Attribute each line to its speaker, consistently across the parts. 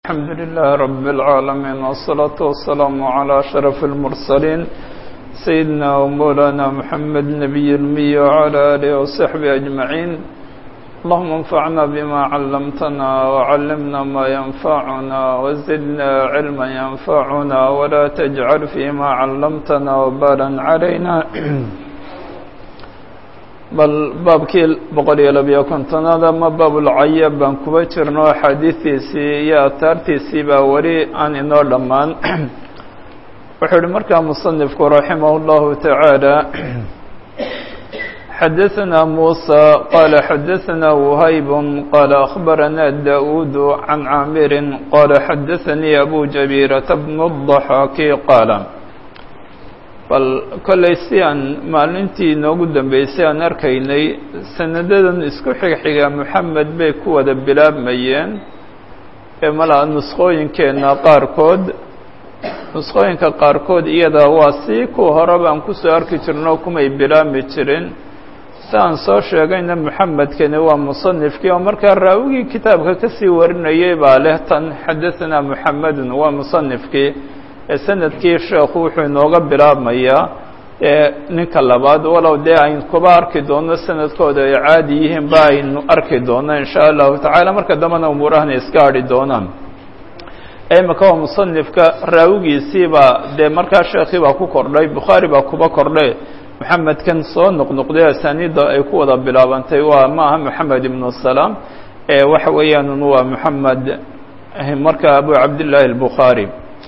Speaker 1: الحمد لله رب العالمين والصلاة والسلام على أشرف المرسلين سيدنا ومولانا محمد نبي المي وعلى آله وصحبه أجمعين اللهم انفعنا بما علمتنا وعلمنا ما ينفعنا وزدنا علما ينفعنا ولا تجعل فيما علمتنا وبالا علينا bal baabkii boqol iyo labiyo kontonaad ama baabulcayab baan kuba jirno axaadiistiisii iyo ataartiisii baa weli aan inoo dhammaan wuxuu ihi markaa musanifku raximah اllahu taعaalى xadaثna muسى qala xadaثna وhayb qala أخbarana daؤuud can caamiri qala xadaثanii abu jabيرة bn الضaxaaki qaala bal kollay si aan maalintii inoogu dambeysay aan arkaynay sanadadan isku xigxiga moxamed bay ku wada bilaabmayeen ee malaa nusqooyinkeenna qaarkood nusqooyinka qaarkood iyada waa sii kuwa horeba aan kusoo arki jirno kumay bilaabmi jirin si aan soo sheegayna moxamedkani waa musanifkii oo markaa raawigii kitaabka kasii warinayay baa leh tan xadaثana moxamedun waa musanifkii ee sanadkii sheekhu wuxuu inooga bilaabmayaa ee ninka labaad walow dee aynu kuba arki doono sanadkooda ay caadi yihiin ba aynu arki doono in sha allahu tacaala marka dambena umuurahana iska hadhi doonaan imika waa musanifka raawigiisiibaa dee markaa sheekii baa ku kordhay bukhaari baa kuba kordhay moxamedkan soo noqnoqday asaaniidda ay ku wada bilaabantay waa ma aha moxamed ibnu salaam ee waxa weeyaan waa moxamed marka abu cabdillaahi albukhaari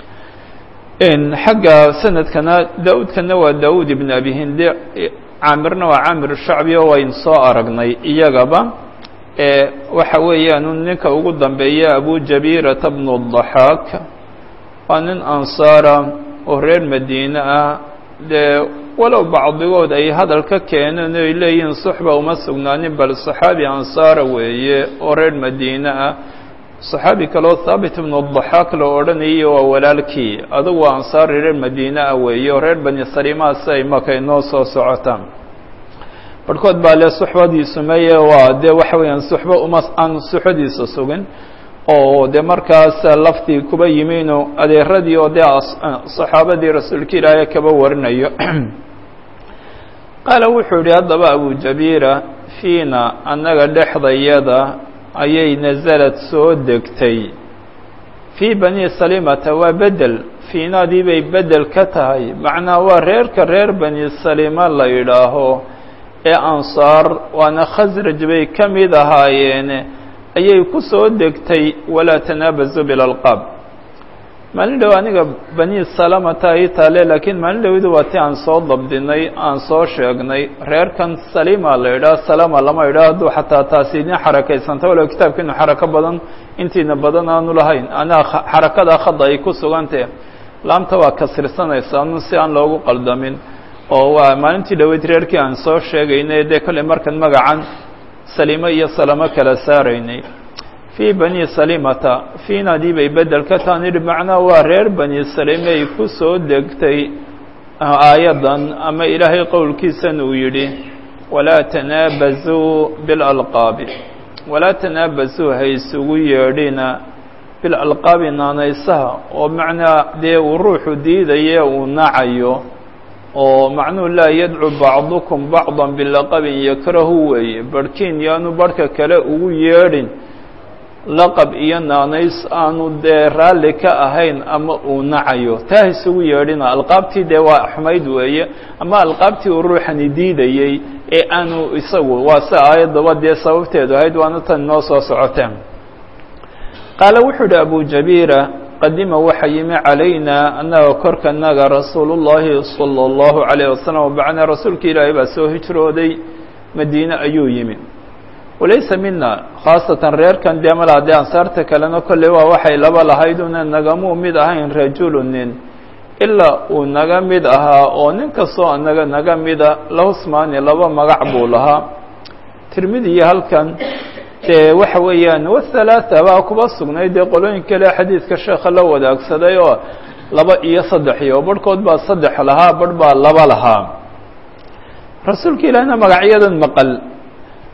Speaker 1: xagga sanadkana da-uudkana waa da-uud ibn abi hindi caamirna waa caamir shacbi oo waynu soo aragnay iyagaba waxa weeyaan ninka ugu dambeeya abu jabirata bnu daxaak waa nin ansaara oo reer madiine ah dee walow bacdigood ay hadal ka keeneen ay leeyihiin suxba uma sugnaanin bal saxaabi ansaara weeye oo reer madiine ah صaxaabi kaleo haabit ibnu daxaak la odhanayay waa walaalkii adugu waa ansaari reer madiine ah weeye oo reer bani salimaa si ay maka inoo soo socotaan barhkood baa le suxbadiisu meye waa dee waxa weeyaan suxbo uma aan suxbadiisa sugin oo dee markaas laftii kuba yimino adeeradii oo dee saxaabadii rasuulka ilaahay kaba warinayo qaala wuxuu yihi haddaba abu jabiira fiina annaga dhexdayada ayay nasalad soo degtay fii bani salimata waa bedel fiinaadii bay bedel ka tahay macnaa waa reerka reer bani salima la yidhaaho ee ansaar waana khasraj bay ka mid ahaayeene ayay ku soo degtay walaa tanaabazu bilalqaab maalin dhow aniga bani salamata ay taale laakiin maalin dhowdu waa ti aan soo dabdinay aan soo sheegnay reerkan salima la yidhaha salama lama yidhaha hadduu xataa taasi idin xarakaysanta walow kitaabkiinu xarako badan intiina badan aanu lahayn anaa xarakada khada ay ku sugantah laamta waa kasirsanaysa anu si aan loogu qaldamin oo waa maalintii dhoweyd reerkii aan soo sheegaynay dee kolley markan magacan salimo iyo salamo kala saaraynay fii bani salimata fiinadii bay bedel ka taan idhi macnaa waa reer bani salimay ku soo degtay aayaddan ama ilaahay qowlkiisan uu yidhi walaa tanaabazuu bilalqaabi walaa tanaabazuu ha isugu yeedhina bilalqaabi naanaysaha oo macnaa dee uu ruuxu diidaye uu nacayo oo macnuhu laa yadcu bacdukum bacdan bilaqabin yakrahu weeye barhkiin yaanu barhka kale ugu yeedhin laqab iyo naanays aanu dee raalli ka ahayn ama uu nacayo taa isugu yeedhina alqaabtii dee waa xumayd weeye ama alqaabtii uu ruuxani diidayey ee aanu isagu waa si aayaddaba dee sababteedu ahayd waana tan inoo soo socoteen qaala wuxuu idhi abu jabiira qadima waxa yimi calaynaa annaga korkanaga rasuulu llaahi sala allahu calayh wasalam bacnaa rasuulka ilaahay baa soo hijrooday madiine ayuu yimi walaysa mina khaasatan reerkan dee malaa dee ansaarta kalena kolley waa waxay laba lahayd una nagamuu mid ahayn rajulu nin ilaa uu naga mid ahaa oo nin kastoo anaga naga mida lahusmaani laba magac buu lahaa tirmidiya halkan dee waxa weeyaan wathalaatha baa kuba sugnay dee qolooyin kale xadiidka sheekha la wadaagsaday oo laba iyo saddex iyo barhkood baa saddex lahaa barh baa laba lahaa rasuulka ilaahna magacyadan maqal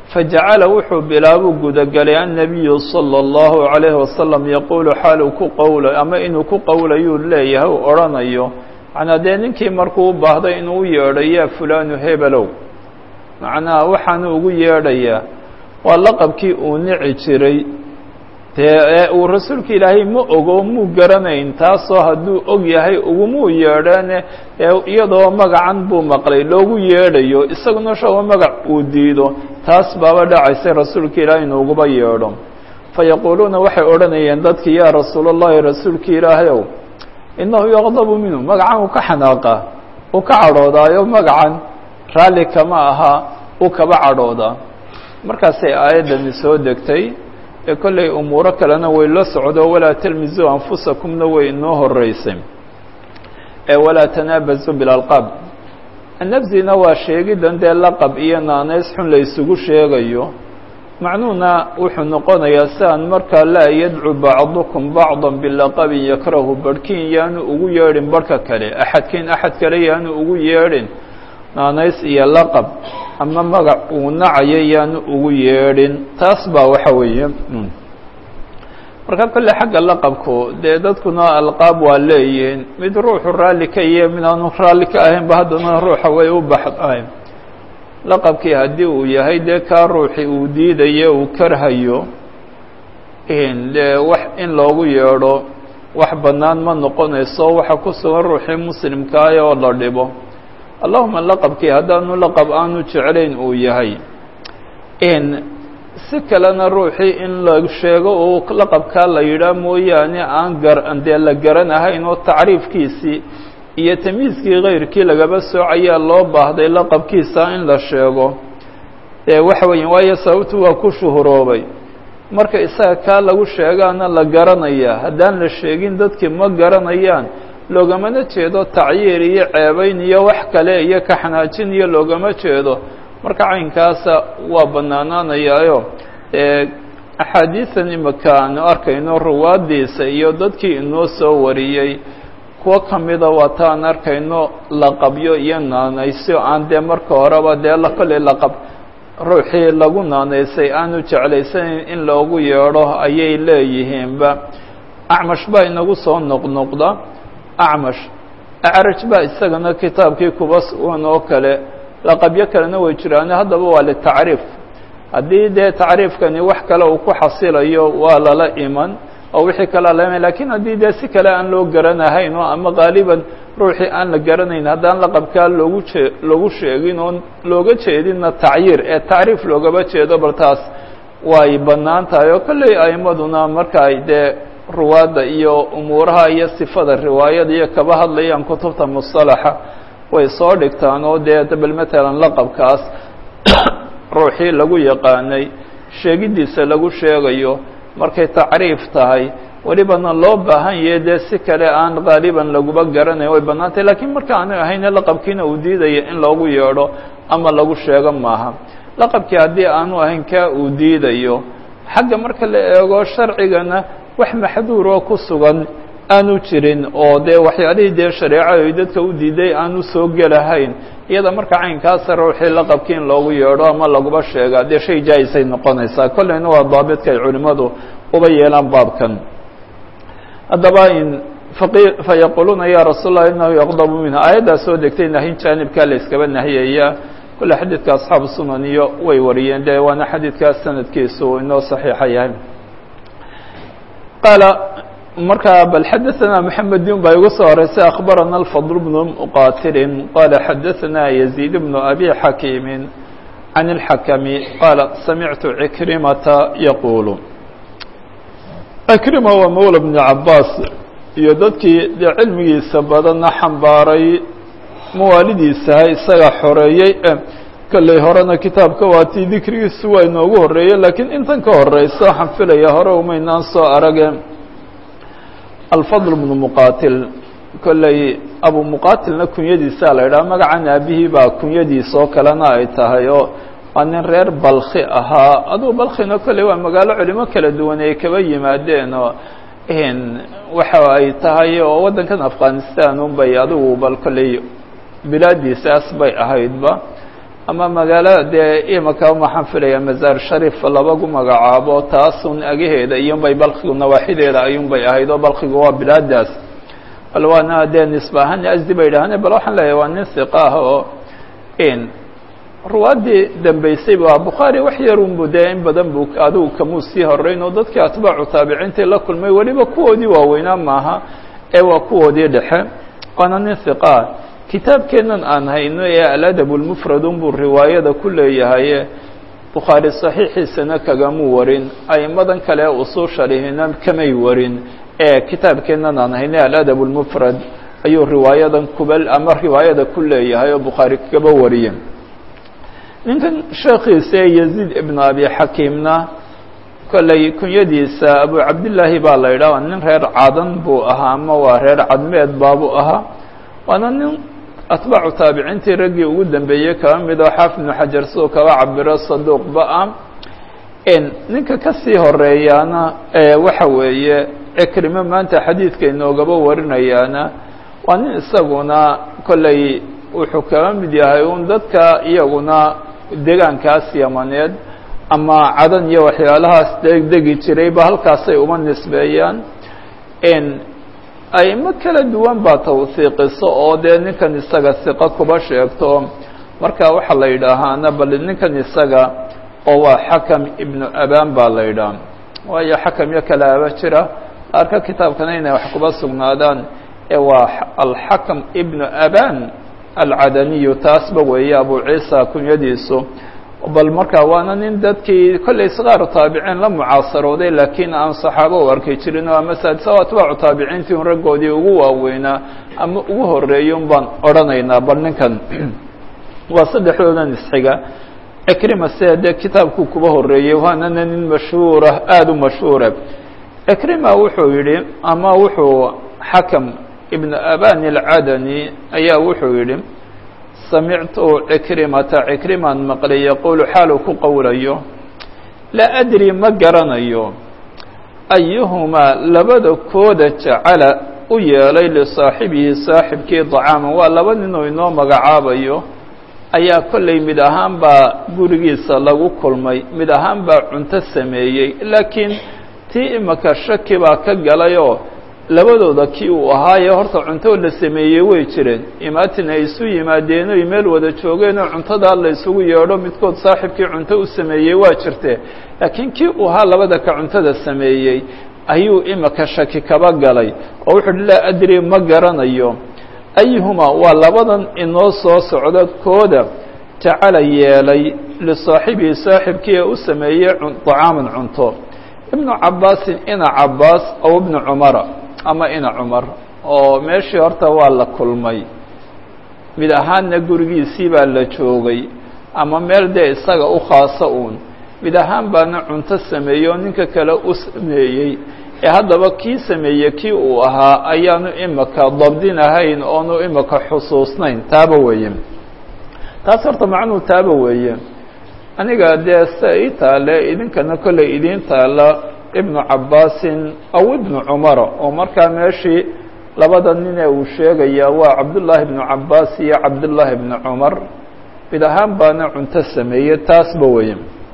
Speaker 1: fajacala wuxuu bilaabuu gudagelay annabiyu sala allahu calayhi wasalam yaquulu xaaluu ku qowla ama inuu ku qowlayuu leeyahay u odhanayo macnaa dee ninkii markuu u baahday inuu u yeedho yaa fulaanu hebelow macnaha waxaanu ugu yeedhayaa waa laqabkii uu nici jiray dee ee uu rasuulka ilaahay ma ogo muu garanayn taasoo hadduu og yahay ugumuu yeedheene ee iyadoo magacan buu maqlay loogu yeedhayo isaguna shagoo magac uu diido taas baaba dhacaysay rasuulka ilaahay inuuguba yeedho fa yaquuluuna waxay odhanayeen dadkii yaa rasuulallahi rasuulka ilaahayow innahu yaqdabu minhu magacan uu ka xanaaqaa uu ka cadhoodaayo magacan raalli kama aha uu kaba cadhoodaa markaasay aayaddani soo degtay ee kollay umuuro kalena way la socdo walaa talmisuu anfusakumna way inoo horeysay ee walaa tanaabasuu bilalqaab annafsina waa sheegidan dee laqab iyo naanays xun la isugu sheegayo macnuhuna wuxuu noqonayaa si aan markaa laa yadcu bacdukum bacda bilaqabin yakrahu barhkiin yaanu ugu yeedhin barhka kale axadkiin axad kale yaanu ugu yeedhin naanays iyo laqab ama magac uu nacayo yaanu ugu yeedhin taas baa waxa weeye marka kolle xagga laqabku dee dadkuna alqaab waa leeyihiin mid ruuxu raalli ka iyo mid aanu raalli ka ahaynba haddana ruuxa way u baxdahay laqabkii haddii uu yahay dee kaa ruuxi uu diidayo uu karhayo dee wax in loogu yeedho wax bannaan ma noqonayso waxa ku sugan ruuxii muslimkaah oo la dhibo allahuma laqabkii haddaanu laqab aanu jeclayn uu yahay si kalena ruuxii in la sheego uu laqabkaa la yidhaah mooyaane aan gar dee la garanahayn oo tacriifkiisii iyo tamyiiskii kayrkii lagaba soocayaa loo baahday laqabkiisa in la sheego ee waxa weya waayo sababtu waa ku shuhuroobay marka isaga kaa lagu sheegaana la garanayaa haddaan la sheegin dadkii ma garanayaan loogamana jeedo tacyiir iyo ceebayn iyo wax kale iyo kaxanaajin iyo loogama jeedo marka caynkaasa waa bannaanaanayaayo axaadiidan imika aanu arkayno ruwaaddiisa iyo dadkii inoo soo wariyey kuwo ka mida waa ta aan arkayno laqabyo iyo naanaysyo aan dee marka horeba dee kolley laqab ruuxii lagu naanaysay aanu jeclaysanayn in loogu yeedho ayay leeyihiinba acmash baa inagu soo noqnoqda acmash acraj baa isagana kitaabkii kuba sugan oo kale laqabyo kalena way jiraane haddaba waa litacriif haddii dee tacriifkani wax kale uu ku xasilayo waa lala iman oo wixii kalea la iman lakiin haddii dee si kale aan loo garanahayn oo ama qaaliban ruuxii aan la garanayn haddaan laqabkaa loogu jee loogu sheegin oon looga jeedinna tacyiir ee tacriif loogaba jeedo bal taas way bannaan tahay oo kolley a'imaduna marka ay dee ruwaadda iyo umuuraha iyo sifada riwaayada iyo kaba hadlayaan kutubta musalaxa way soo dhigtaan oo dee bal matalan laqabkaas ruuxii lagu yaqaanay sheegiddiisa lagu sheegayo markay tacriif tahay welibana loo baahan yahe dee si kale aan qaaliban laguba garanayn way bannaantahy lakiin marka aanu ahayne laqabkiina uu diidaya in loogu yeedho ama lagu sheego maaha laqabkii haddii aanu ahayn kaa uu diidayo xagga marka la eego sharcigana wax maxduur oo ku sugan aanu jirin oo dee waxyaalihii dee shareecada ay dadka u diiday aanu soo gelahayn iyada marka caynkaasa ruuxii laqabkii in loogu yeedho ama laguba sheega dee shay jaa-isay noqonaysaa kolleyna waa daabidka ay culimmadu uba yeelaan baabkan haddaba in fayaquuluuna ya rasuul اlah inahu yaqdabu minha aayaddaa soo degtay nahyin jaanibkaa la iskaba nahiyaya kolle xadiidka asxaabu sunan iyo way wariyeen de waana xadiidkaas sanadkiisu inoo saxiixa yahay qaala markaa bal xadaثana mحamed din baa igu soo horeysay akhbarana الfضل بن mqatilin qala xadaثana يزيid بن abi xakiimi عan الxakmi qaala samictu cikrimata yaqulu cikrima waa mawla بn cabaas iyo dadkii dee cilmigiisa badanna xambaaray mawaalidiisaha isaga xoreeyey kolley horena kitaabka waatii dikrigiisu waa inoogu horeeyey lakiin intan ka horeysa waxaan filaya hore umaynaan soo arage alfadl bnu muqaatil kolley abu muqaatilna kunyadiisaa la idhaha magacan aabihii baa kunyadiisa oo kalena ay tahay oo waa nin reer balkhi ahaa adugu balkhina kolley waa magaalo culimo kala duwan ay kaba yimaadeen oo waxa ay tahay oo waddankan afghanistan un bay adigu bal kolley bilaadiisaas bay ahaydba ama magaalo dee imaka waxaan filaya mazaar sharif labagu magacaabo taasun agaheeda iyunbay balkigu nawaaxideeda ayuunbay ahayd oo balkigu waa bilaadaas bal waana dee nisba ahaan asdi bay idhaahane bal waxaan leeyahay waa nin hiqa ah oo in ruwaaddii dambeysay ba bukhaari wax yarunbu dee in badan bu adigu kamuu sii horeyn oo dadkii atbaacu taabiciintii la kulmay weliba kuwoodii waaweynaa maaha ee waa kuwoodii dhexe waana nin hiqaa kitaabkeennan aan hayno ee aladab lmufrad unbuu riwaayada ku leeyahay bukhaari saxiixiisana kagamuu warin aimadan kale ee usuusha lihina kamay warin ee kitaabkeennan aan hayno aladab lmufrad ayuu riwaayadan kuba ama riwaayada ku leeyahay oo bukhaari kaba wariye ninkan sheekhiisa ee yaziid ibn abi xakiimna kolley kunyadiisa abu cabdillaahi baa la yidhaha nin reer cadan buu ahaa ama waa reer cadmeed baabuu ahaa waana nin atbaacu taabiciintii raggii ugu dambeeyey kaba mid oo xaafid ibnu xajar siduu kaba cabiro saduuqba ah ninka kasii horeeyaana waxa weeye cikrimo maanta xadiidka inoogaba warinayaana waa nin isaguna kolley wuxuu kaba mid yahay un dadka iyaguna degaankaas yamaneed ama cadan iyo waxyaalahaas degdegi jirayba halkaasay uma nisbeeyaan aimo kala duwan baa tawhiiqiso oo dee ninkan isaga hiqo kuba sheegto marka waxaa la yidhaahaana bal ninkan isaga oo waa xakam ibnu aban baa la yidhaha waayo xakam iyo kala aba jira arka kitaabkana inay wax kuba sugnaadaan ee waa alxakam ibnu aban alcadaniyu taasba weeye abu ciisa kunyadiisu bal marka waana nin dadkii kollay sqaaru taabiciin la mucaasarooday laakiin aan saxaabo u arkay jirin oo ama saadisa o atbaacu taabiciintii un raggoodii ugu waaweynaa ama ugu horeeyay un baan odhanaynaa bal ninkan waa saddexdoodan isxiga cikrima sida dee kitaabkuu kuba horeeyey waanana nin mashhuura aada u mashhuura cikrima wuxuu yidhi ama wuxuu xakam ibn aban alcadani ayaa wuxuu yidhi samictu cikrimata cikrimaan maqlay yaquulu xaaluu ku qowlayo laa adri ma garanayo ayuhumaa labada kooda jacala u yeelay lisaaxibihi saaxibkii dacaaman waa laba ninuu inoo magacaabayo ayaa kollay mid ahaan baa gurigiisa lagu kulmay mid ahaan baa cunto sameeyey laakiin tii imaka shaki baa ka galayoo labadooda kii uu ahaaye horta cunto la sameeyey way jireen imaatin ay isu yimaadeen oy meel wada joogeen oo cuntadaa la isugu yeedho midkood saaxibkii cunto u sameeyey waa jirtee laakiin kii uu ahaa labada ka cuntada sameeyey ayuu imaka shaki kaba galay oo wuxuu uhi laa adri ma garanayo ayuhumaa waa labadan inoo soo socda kooda jacala yeelay lisaaxibihi saaxibkii ee u sameeyey dacaaman cunto ibnu cabaasin ina cabaas ow ibnu cumara ama ina cumar oo meeshii horta waa la kulmay mid ahaanna gurigiisii baa la joogay ama meel dee isaga u khaasa uun mid ahaan baana cunto sameeyey oo ninka kale u sameeyey ee haddaba kii sameeyey kii uu ahaa ayaanu imaka dabdin ahayn oonu imaka xusuusnayn taaba weeye taas horta macnuu taaba weeye aniga dee sia ii taale idinkana kollay idiin taala ibnu cabaasin aw ibnu cumara oo markaa meeshii labada nin ee uu sheegayaa waa cabdullaahi ibnu cabaas iyo cabdullaahi ibnu cumar mid ahaan baana cunto sameeyey taasba weye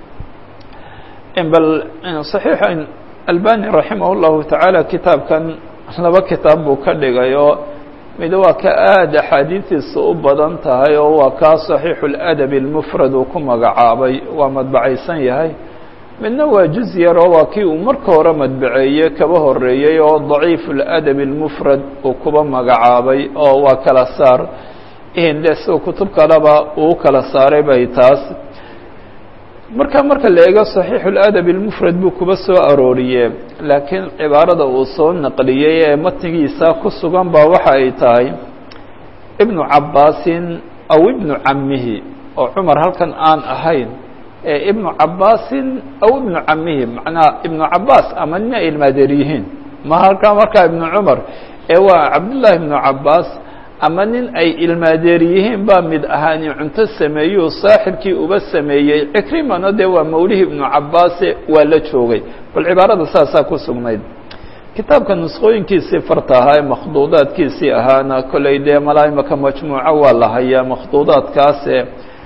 Speaker 1: bal saxiixa albani raximah llahu tacaala kitaabkan laba kitaab buu ka dhigay oo mid waa ka aada axaadiistiisa u badan tahay oo waa kaa saxiixu ladabi almufrad uu ku magacaabay waa madbacaysan yahay midna waa juz yar oo waa kii uu marka hore madbaceeyey kaba horeeyey oo daciif ladabi almufrad uu kuba magacaabay oo waa kala saar de sida kutub kaleba uu kala saaray bay taas marka marka la eego صaxiixu اladabi اlmufrad buu kuba soo arooriyee laakiin cibaarada uu soo naqliyey ee matnigiisa ku sugan ba waxa ay tahay ibnu cabaasin aw ibnu camihi oo cumar halkan aan ahayn ee ibnu cabaasin aw ibnu camihi macnaha ibnu cabaas ama nin ay ilmaadeer yihiin ma halkaa markaa ibnu cumar ee waa cabdullaahi ibnu cabaas ama nin ay ilmaadeer yihiin baa mid ahaani cunto sameeyuu saaxibkii uba sameeyey cikrimana dee waa mawlihii ibnu cabaase waa la joogay bal cibaarada saasaa ku sugnayd kitaabka nusqooyinkiisii farta ahaa ee makhduudaadkiisii ahaana kollay dee malaa imaka majmuuco waa la hayaa makhduudaadkaase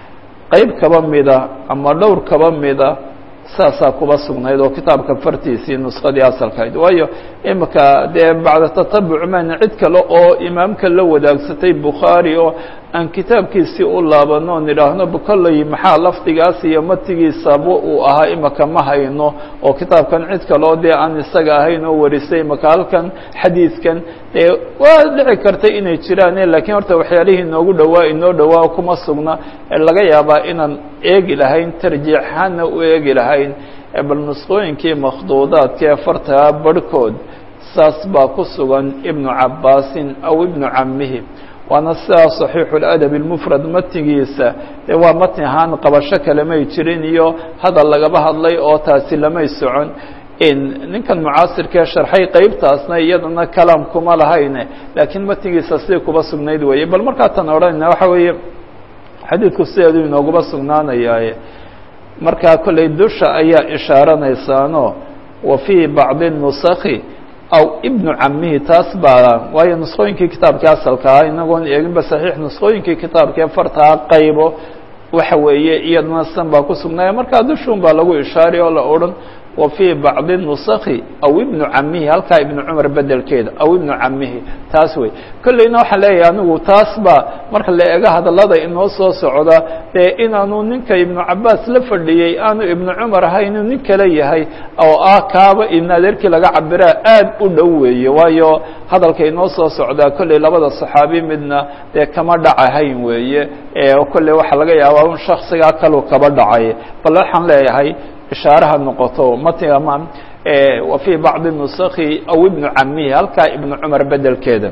Speaker 1: qeyb kaba mida ama dhowr kaba mida saasaa kuba sugnayd oo kitaabka fartiisii nuskadii asalkahayd waayo imika dee bacda tatabuc maan cid kale oo imaamka la wadaagsatay bukhaari oo aan kitaabkiisii u laabano on idhaahno kolley maxaa lafdigaas iyo matigiisaba uu ahaa imika ma hayno oo kitaabkan cid kale oo dee aan isaga ahayn oo warisay imika halkan xadiidkan dee waa dhici karta inay jiraane lakiin horta waxyaalihii inoogu dhowaa inoo dhowaa kuma sugna laga yaabaa inaan eegi lahayn tarjiixaana u eegi lahayn bal nusqooyinkii makhduudaadka ee fartaa barhkood saas baa ku sugan ibnu cabaasin aw ibnu camihi waana sidaa صaxiixu اladab اlmufrad matnigiisa dee waa matni ahaan qabasho kale may jirin iyo hadal lagaba hadlay oo taasi lamay socon ninkan mucaasirkee sharxay qeybtaasna iyadana kalaam kuma lahayne laakiin matnigiisa sidii kuba sugnayd weeye bal markaa tan odhanayna waxa weeye xadiidku sideedu inooguba sugnaanayaaye markaa kolley dusha ayaa ishaaranaysaano wa fii bacdi nusakhi aw ibnu camihi taas baa waayo nusqooyinkii kitaabkii asalka ah inagoon eeginba saxiix nusqooyinkii kitaabkee fartaa qaybo waxa weeye iyadana san baa ku sugnaaya markaa dushuun baa lagu ishaari oo la odhan wa fii bacdi nusakhi aw ibnu camihi halkaa ibnu cumar bedelkeeda aw ibnu camihi taas wey kolleyna waxaan leeyahay anigu taas baa marka la eego hadallada inoo soo socda dee inaanu ninka ibnu cabaas la fadhiyey aanu ibnu cumar ahay inuu nin kale yahay oo ah kaaba ibn adeerkii laga cabiraa aad u dhow weeye waayo hadalka inoo soo socdaa kolley labada saxaabi midna dee kama dhacahayn weeye kolley waxaa laga yaabaa un shaksigaa kalu kaba dhacay bal waxaan leeyahay ishaaraha noqoto matniga ma wa fii bacdi nusakhi aw ibnu camihi halkaa ibnu cumar bedelkeeda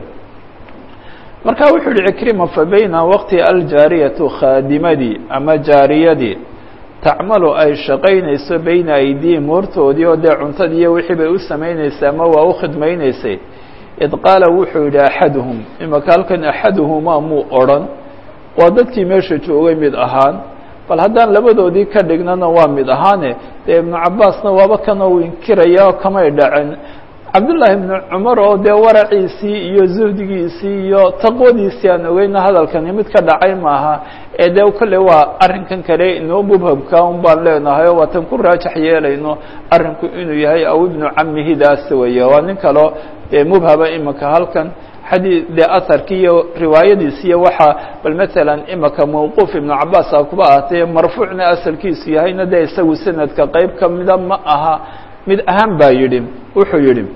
Speaker 1: marka wuxuu yihi cikrima fa bayna waqti aljaariyatu khaadimadii ama jaariyadii tacmalu ay shaqaynayso bayna aydihim hortoodii oo dee cuntadii iyo wixii bay u samaynaysa ama waa u khidmaynaysay id qaala wuxuu yidhi axaduhum imaka halkan axaduhumaa muu odrhan waa dadkii meesha joogay mid ahaan bal haddaan labadoodii ka dhignana waa mid ahaane dee ibnu cabaasna waaba kana uu inkiraya kamay dhacin cabdullaahi ibnu cumar oo dee waraciisii iyo zuhdigiisii iyo taqwadiisii aan ogeyna hadalkani mid ka dhacay maaha ee dee kolley waa arrinkan kale inoo mubhabka un baan leenahay oo waatan ku raajax yeelayno arrinku inuu yahay aw ibnu camihidaas weeye waa nin kaleo dee mubhaba imika halkan xadii dee aharkii iyo riwaayadiisi iyo waxaa bal matalan imika mawquuf ibnu cabaas a kuba ahatee marfuucna asalkiisu yahayna dee isagu sanadka qeyb kamida ma aha mid ahaan baa yidhi wuxuu yidhi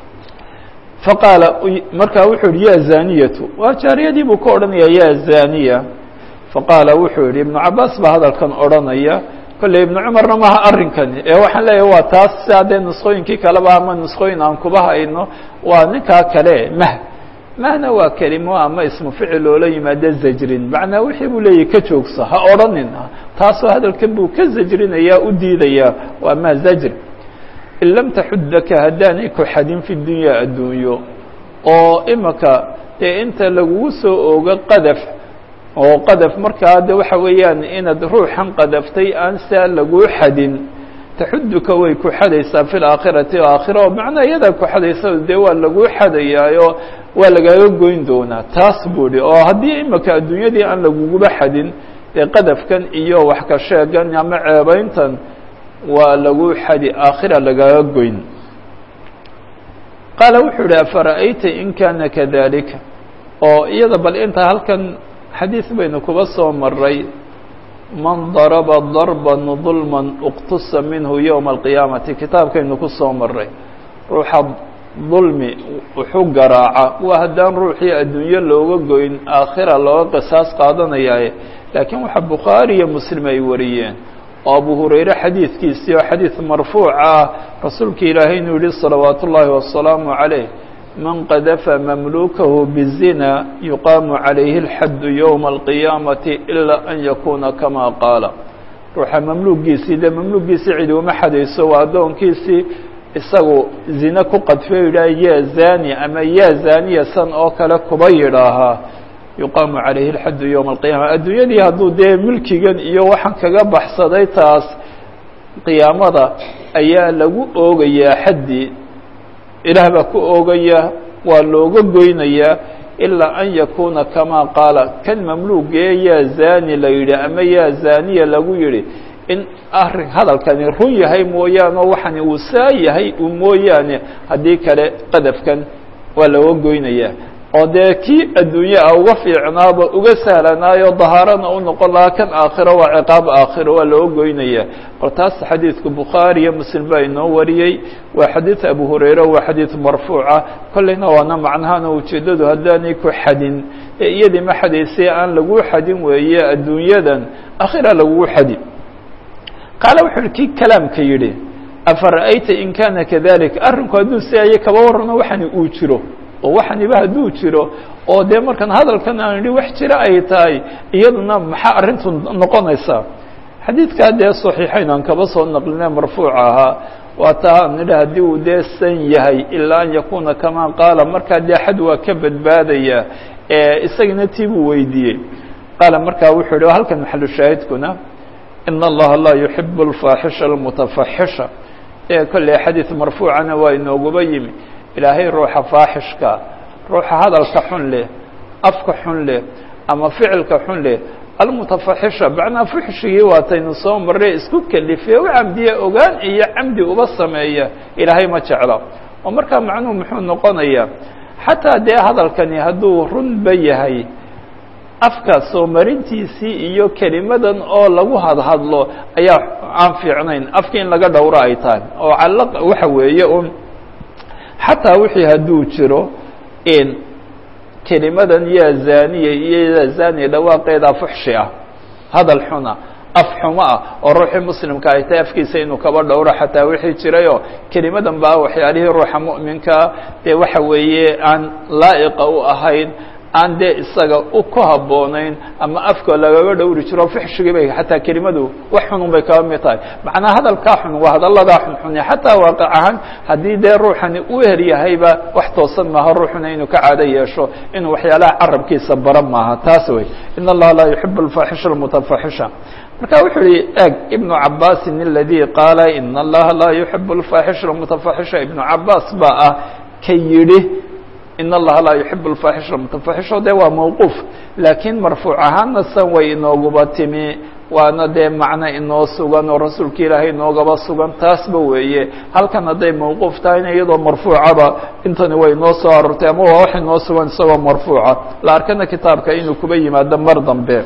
Speaker 1: faqaala markaa wuxuu yihi ya zaniyatu waa jaariyadii buu ka odhanaya ya zaniya faqaala wuxuu yihi ibnu cabaas baa hadalkan odhanaya kolley ibnu cumarna maha arrinkani ee waxaan leeyahay waa taas sia dee nusqooyinkii kaleba ama nusqooyin aan kuba hayno waa ninkaa kale mah mahna waa kelimo ama ismu ficil loola yimaado zajrin macnaa wixii buu leeyahy ka joogso ha odhanin taasoo hadalkan buu ka zajrinaya u diidaya waa ma zajr in lam taxudaka haddaanay ku xadin fi dunyaa adduunyo oo imika dee inta lagugu soo ogo qadaf oo qadaf markaa de waxa weeyaan inaad ruuxan qadaftay aan saa laguu xadin taxuduka way ku xadaysaa fi laakhirati aakhira oo macnaa iyadaa ku xadaysa dee waa laguu xadayaayo waa lagaaga goyn doonaa taas buu ihi oo haddii imika adduunyadii aan laguguba xadin dee qadafkan iyo wax ka sheegan ama ceebeyntan waa lagu xadi aakhira lagaaga goyn qaala wuxuu ihi afara'ayta in kana kadalika oo iyada bal inta halkan xadiis baynu kuba soo maray man daraba darban dulman uqtusa minhu yowma alqiyaamati kitaabkaynu ku soo maray ruuxa dulmi wuxuu garaaca waa haddaan ruuxii adduunyo looga goyn aakhira looga qisaas qaadanayaaye laakiin waxa bukhaari iyo muslim ay wariyeen oo abu hurayre xadiidkiisii oo xadiid marfuuc ah rasuulka ilaahay inuu yihi salawaat ullaahi wasalaamu calayh man qadafa mamlukahu bizina yuqaamu calayhi اlxaddu yowma alqiyaamati ilaa an yakuuna kama qaala ruuxa mamluugiisii dee mamluugiisii cidi uma xadayso waa addoonkiisii isagu zine ku qadfo yidhaah ya zani ama ya zaniya san oo kale kuba yidhaahaa yuqaamu calayhi اlxaddu yowma alqiyaama adduunyadii hadduu dee milkigan iyo waxaan kaga baxsaday taas qiyaamada ayaa lagu oogayaa xaddii ilaah baa ku oogaya waa looga goynayaa ilaa an yakuuna kamaa qaala kan mamluugee yaa zani la yidhi ama yaa zaniya lagu yidhi in arrin hadalkani run yahay mooyaane oo waxani uu saa yahay u mooyaane haddii kale qadafkan waa looga goynayaa oo dee kii adduunye ah uga fiicnaaba uga sahlanaayo dahaarana u noqon lahaa kan aakhiro waa ciqaab aakhiro waa loo goynaya bal taas xadiidka bukhaari iyo muslim baa inoo wariyey waa xadiid abu hurayre waa xadiid marfuuca kolleyna waana macnahana ujeeddadu haddaanay ku xadin ee iyadii ma xadaysay aan lagu xadin weeye adduunyadan akhira lagugu xadi qaala wuxu uhi kii kalaamka yidhi afara'ayta in kana kadalika arrinku hadduu si aye kaba warrano waxani uu jiro oo waxaniba hadduu jiro oo dee markaan hadalkan aan idhi wax jira ay tahay iyaduna maxaa arrintu noqonaysaa xadiidkaa dee saxiixayn aan kaba soo naqline marfuuca ahaa waa taa aan nidhi haddii uu dee san yahay ilaa an yakuuna kamaa qaala markaa dee xad waa ka badbaadaya isagana tii buu weydiiyey qaala markaa wuxuu yihi halkan maxalu shaahidkuna in allaha laa yuxibu alfaaxisha almutafaxisha ee kolley xadiid marfuucana waa inooguba yimi ilaahay ruuxa faaxishka ruuxa hadalka xun leh afka xun leh ama ficilka xun leh almutafaxisha macnaa fuxshigii waataynu soo marre isku kelife u camdiye ogaan iyo camdi uba sameeya ilaahay ma jeclo oo markaa macnuhu muxuu noqonayaa xataa dee hadalkani hadduu runba yahay afka soo marintiisii iyo kelimadan oo lagu hadhadlo ayaa aan fiicnayn afka in laga dhowro ay tahay oo cala waxa weeye un xataa wixii hadduu jiro in kelimadan yaa zaniya iyo yaa zaniya dhawaaqeedaa fuxshi ah hadal xuna af xumo ah oo ruuxii muslimka ay tahay afkiisa inuu kaba dhowro xataa wixii jirayoo kelimadan baa waxyaalihii ruuxa mu'minkaa dee waxa weeye aan laa'iqa u ahayn aan dee isaga u ku habboonayn ama afka lagaga dhowri jiro fuxshigii bay xataa kelimadu wax xunun bay kaba mid tahay macnaa hadalkaa xun waa hadalladaa xunxune xataa waaqic ahaan haddii dee ruuxani u her yahayba wax toosan maaha ruuxuna inuu ka caado yeesho inuu waxyaalaha carabkiisa bara maaha taas wey in allaha laa yuxibu alfaaxisha almutafaxisha marka wuxuu yihi eg ibnu cabaasin aladii qaala in allaha laa yuxibu alfaaxisha almutafaxisha ibnu cabaas baa ah ka yidhi in allaha laa yuxibu alfaaxisha almutafaxisha dee waa mawquuf laakiin marfuuc ahaanna san way inooguba timi waana dee macno inoo sugan oo rasuulka ilaahay inoogaba sugan taasba weeye halkan hadday mawquuf tahayna iyadoo marfuucaba intani way inoo soo aroortay ama waa wax inoo sugan isagoo marfuuca la arkana kitaabka inuu kuba yimaado mar dambe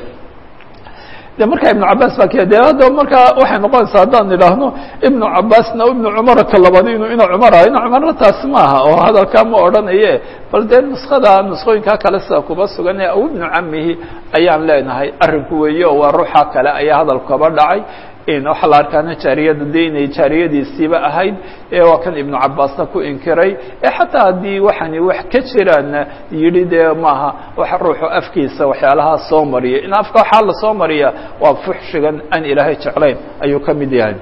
Speaker 1: de markaa ibnu cabaas baa k de hadda markaa waxay noqonaysaa haddaan idhaahno ibnu cabaasna ibnu cumara ka labadi inu ina cumar ah ina cumarna taas maaha oo hadalkaa ma odhanaye bal dee nuskada nusqooyinkaa kale sida kuba sugan ee aw ibnu camihi ayaan leenahay arrinku weeye oo waa ruuxa kale ayaa hadalku kaba dhacay waxaa la arkaana jaariyada de inay jaariyadiisiiba ahayd waa kan ibnu cabaasna ku inkiray xataa haddii waxani wax ka jiraanna yidhi dee maaha wax ruuxu afkiisa waxyaalahaa soo mariya in afka waxaa la soo mariya waa fuxshigan aan ilaahay jeclayn ayuu ka mid yahay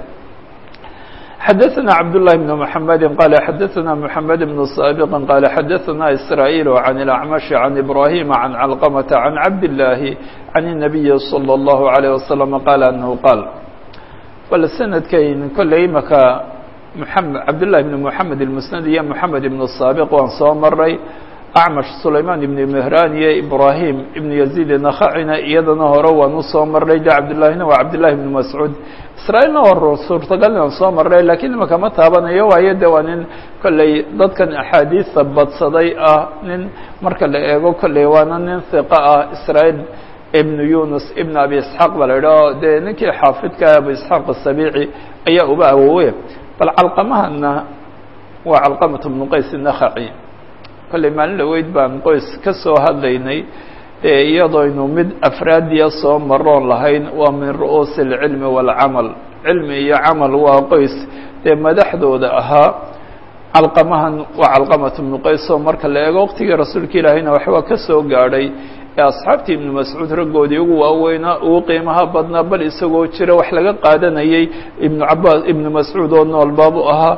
Speaker 1: xadaثna cabdاللahi بن محamedi qala xadaثna محamed بن saaبq qala xadaثna isrايل عan الأعmaشh عan إbrahim عan cلqمة عan cabd الlahi عan النabiyi slى الlه عليه وsلم qala أنhu qاl bal sanadkayn kolley imaka mxamed cabdالlahi بn mحamed الmusnad iyo mحamed ibn الsaabiq waan soo maray acmash sulayman ibn mehran iyo ibrahim ibn yaziid nakacina iyadana hore waan usoo maray de cabdillahina waa cabdillahi ibn mascuud israailna waa suurtagal inaan soo maray lakiin imaka ma taabanayo waayo de waa nin kolley dadkan axaadiista badsaday ah nin marka la eego kolley waana nin hiqa ah israail ibn yunus ibn abi isxaaq ba la idhaho dee ninkii xaafidka abu isxaaq asabici ayaa uba awowe bal calqamahana waa calqamat bnu qays nakaci kolley maalin dhaweyd baan qoys ka soo hadlaynay dee iyadoynu mid afraadiya soo maroon lahayn waa min ru'uusi alcilmi waalcamal cilmi iyo camal waa qoys dee madaxdooda ahaa calqamahan waa calqamat bnu qays oo marka la eego waqtigii rasuulka ilaahayna waxbaa ka soo gaadhay ee asxaabtii ibnu mascuud raggoodii ugu waaweynaa ugu qiimaha badnaa bal isagoo jira wax laga qaadanayay ibnu cabaas ibnu mascuud oo nool baabu ahaa